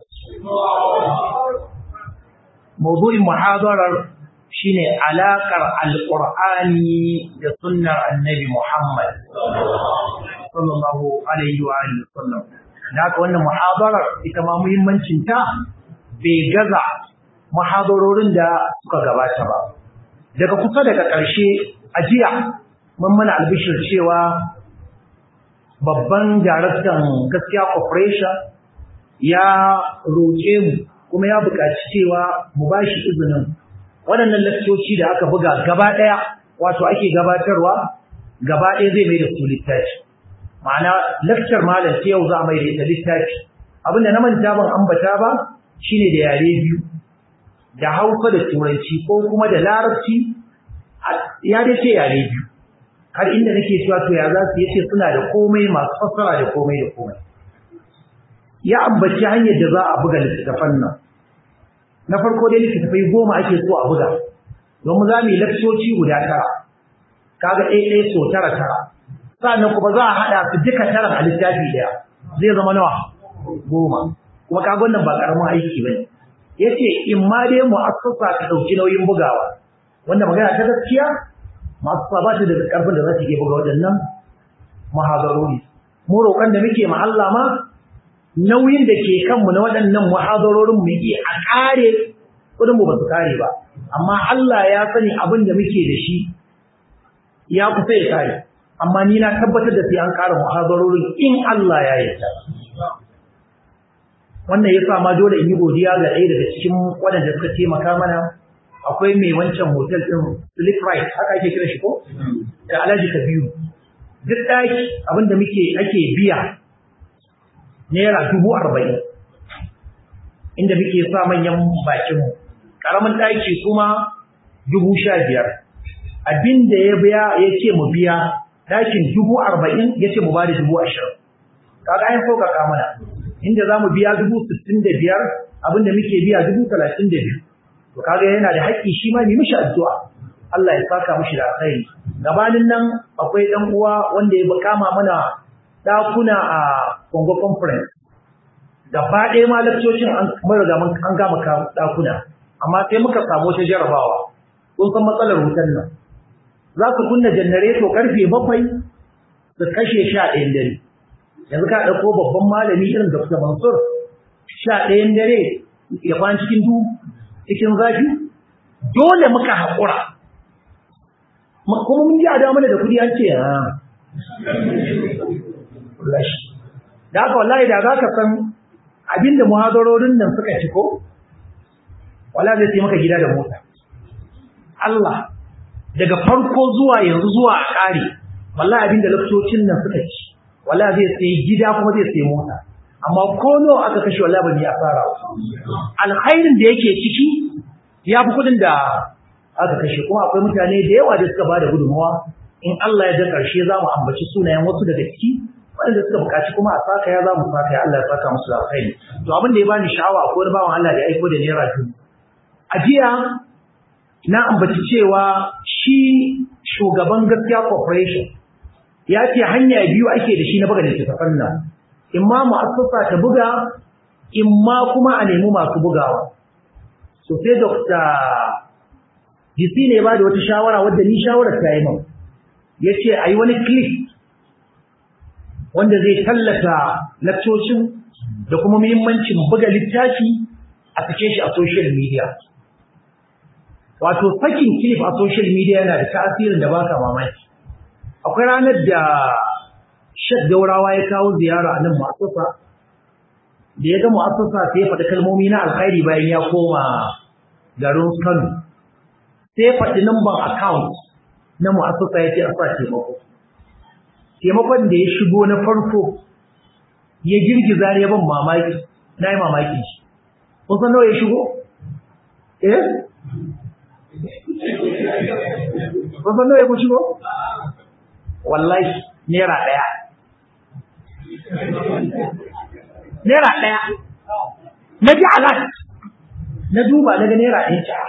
mawdu'in muhadarar shine alakar alqur'ani da sunnar annabi Muhammad sallallahu alaihi wa alihi wasallam da haka wannan muhadarar ita ma muhimmancin ta bai gaza muhadarorin da suka gabata ba daga kusa daga ƙarshe a jiya mun mana albishir cewa babban daraktan gaskiya corporation ya roƙe mu kuma ya buƙaci cewa mu ba shi izinin waɗannan lakcoci da aka buga gaba ɗaya wato ake gabatarwa gaba ɗaya zai mai da su littafi ma'ana lakcar malam ta yau za a mai da ita littafi abinda na manta ban ambata ba shine da yare biyu da hausa da turanci ko kuma da larabci ya dai ce yare biyu har inda nake cewa to ya za su yace suna da komai masu fassara da komai da komai ya ambaci hanyar da za a buga littattafan nan na farko dai littattafai goma ake so a buga domin za mu yi lakcoci guda tara kaga ɗaya ɗaya so tara tara sannan kuma za a haɗa su duka taran a littafi ɗaya zai zama nawa goma kuma kaga wannan ba ƙaramin aiki ba ne ya ce in ma dai mu'assasa ta ɗauki nauyin bugawa wanda magana ta gaskiya masu ba ta da ƙarfin da za su iya buga waɗannan muhadarori mu roƙon da muke ma Allah ma nauyin da ke kanmu na waɗannan muhadarorin mu yi a ƙare kudin mu ba su kare ba amma Allah ya sani abin da muke da shi ya kusa ya kare amma ni na tabbatar da sai an kara muhazarorin in Allah ya yarda wannan yasa ma dole in yi godiya ga ɗaya daga cikin waɗanda suka taimaka mana akwai mai wancan hotel ɗin Sleep Right haka ake kira shi ko da Alhaji Kabiru duk ɗaki abinda muke ake biya naira dubu arba'in inda muke sa manyan bakinmu ƙaramin ɗaki kuma dubu sha biyar abinda ya biya ya ce mu biya ɗakin dubu arba'in ya ce mu ba da dubu ashirin kaga an sauƙaƙa mana inda za mu biya dubu sittin da biyar abinda muke biya dubu talatin da biyu to kaga yana da haƙƙi shi ma ne mishi addu'a Allah ya saka mishi da alkhairi gabanin nan akwai dan uwa wanda ya kama mana dakuna a Congo conference gaba ɗaya ma lakcocin an mun riga mun an gama dakuna amma sai muka samu ta jarabawa kun san matsalar wutan nan za su kunna janareto karfe bakwai su kashe sha ɗayan dare yanzu ka ɗauko babban malami irin Dr. Mansur sha ɗayan dare ya kwan cikin duhu cikin zafi dole muka haƙura kuma mun ji a da mana da kudi an ce ha da haka wallahi da za ka san abinda muhadarorin nan suka ci ko wala zai sai maka gida da mota Allah daga farko zuwa yanzu zuwa a ƙare wallahi abinda laftocin nan suka ci wallahi zai sai gida kuma zai sai mota amma ko nawa aka kashe wallahi ba ni asara alkhairin da yake ciki ya fi kudin da aka kashe kuma akwai mutane da yawa da suka ba da gudunmawa in Allah ya ga ƙarshe za mu ambaci sunayen wasu daga ciki wanda suka buƙaci kuma a saka ya za mu saka ya Allah ya saka musu da alkhairi to abin da ya bani sha'awa akwai wani bawan Allah da ya aiko da naira dubu a jiya na ambaci cewa shi shugaban gaskiya corporation ya ce hanya biyu ake da shi na buga littattafan nan in ma mu'assasa ta buga in ma kuma a nemi masu bugawa so sai Dr. DC ne ba da wata shawara wadda ni shawarar ta yi min ya ce a yi wani clip wanda zai tallata lakcocin da kuma muhimmancin buga littafi a sake shi a social media wato sakin clip a social media yana da tasirin da baka mamaki akwai ranar da Sheikh Daurawa ya kawo ziyara a nan mu'assasa da ya ga mu'assasa sai ya faɗi kalmomi na alkhairi bayan ya koma garin Kano sai faɗi number account na mu'assasa ya ce a sa taimako. Taimakon da ya shigo na farko ya girgiza ne ban mamaki, na yi mamaki shi. Kun san nawa ya shigo? Eh? Kun san nawa ya shigo? Wallahi, Naira ɗaya. Naira ɗaya. Na ji alat. Na duba na ga Naira ɗaya ta.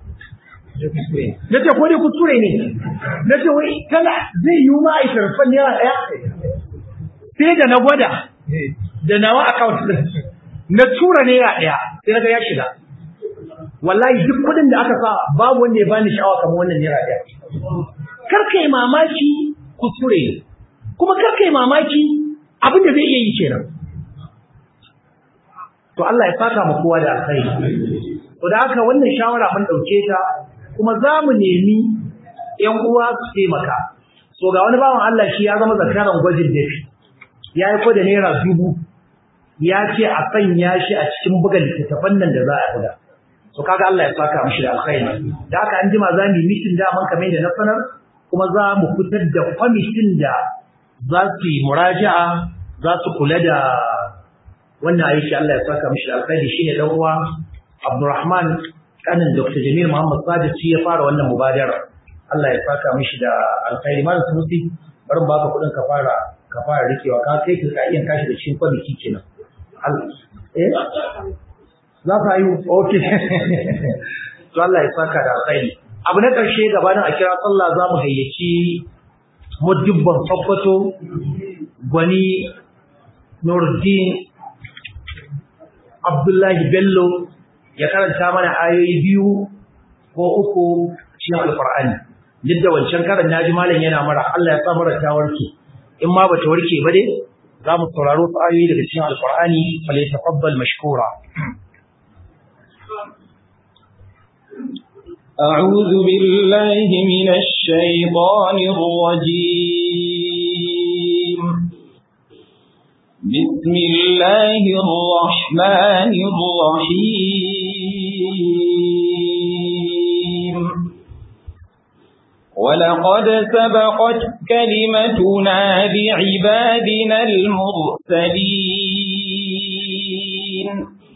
na ce ko dai kuskure ne na ce wai kana zai yi ma a sharfan naira ɗaya sai da na gwada da nawa account din na tura naira ɗaya sai na ga ya shiga wallahi duk kuɗin da aka sa babu wanda ya bani sha'awa kamar wannan naira ɗaya kar kai mamaki kuskure ne kuma kar kai mamaki abin da zai iya yi kenan to Allah ya saka mu kowa da alkhairi to da haka wannan shawara mun dauke ta kuma za mu nemi ‘yan uwa su taimaka. So ga wani bawan Allah shi ya zama zakaran gwajin dafi, ya yi da naira dubu, ya ce a sanya shi a cikin buga littattafan nan da za a buga. So kaga Allah ya saka mishi da alkhairi. Da haka an jima za mu yi mitin daman kamar da na sanar, kuma za mu fitar da kwamitin da za su yi muraja'a, za su kula da wannan aiki Allah ya saka mishi da alkhairi shine dan uwa Abdulrahman kanin Dr. Jamil Muhammad Sadiq shi ya fara wannan mubadara. Allah ya saka mishi da alkhairi malam Sunusi bari mu baka kudin ka fara ka fara rikewa ka kai ka iya kashi da cikin kwamiti kenan. Allah eh za ka yi okay to Allah ya saka da alkhairi. Abu na ƙarshe gabanin a kira sallah za mu gayyaci mudubban Sokoto gwani Nuruddin Abdullahi Bello ya karanta mana ayoyi biyu ko uku cikin alkur'ani duk da wancan karan naji malam yana mara Allah ya sa mara ta warke in ma bata warke ba dai za mu sauraro su ayoyi daga cikin alkur'ani fal yatafaddal mashkura أعوذ بالله من الشيطان الرجيم بسم الله الرحمن الرحيم ولقد سبقت كلمتنا لعبادنا المرسلين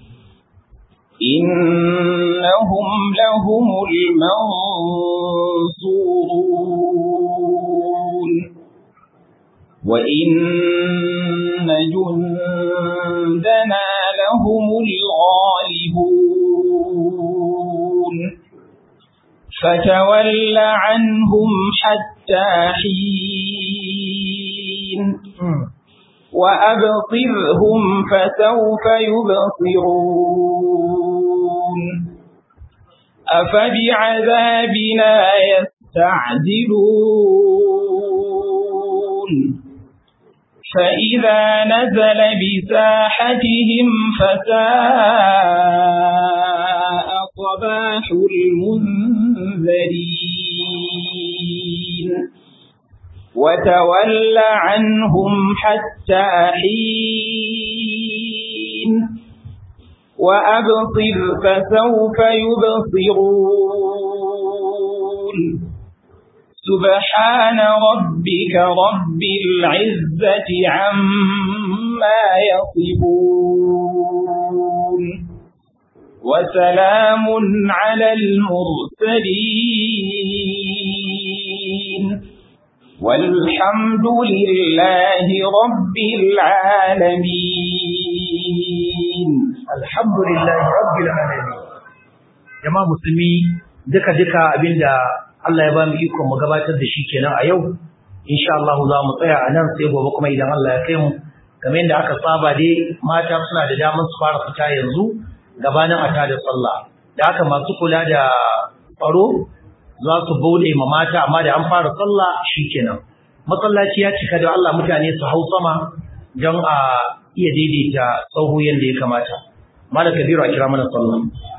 إنهم لهم المنصورون وإن جندنا لهم الغالبون فتول عنهم حتى حين وأبصرهم فسوف يبصرون أفبعذابنا يستعجلون فإذا نزل بساحتهم فساء صباح المنذرين وتول عنهم حتى حين وأبصر فسوف يبصرون سبحان ربك رب العزة عما يصفون وسلام على المرسلين والحمد لله رب العالمين الحمد لله رب العالمين jama'a musulmi duka duka abinda Allah ya ba mu iko mu gabatar da shi kenan a yau insha Allah za mu tsaya a nan sai gobe kuma idan Allah ya kai mu kamar yadda aka saba dai mata suna da damar su fara fita yanzu gabanin ata da sallah da haka masu kula da tsaro za su bude ma mata amma da an fara sallah shikenan masallaci ya cika da Allah mutane su hau sama don a iya daidaita sauhu yadda ya kamata malaka biro a kira mana sallah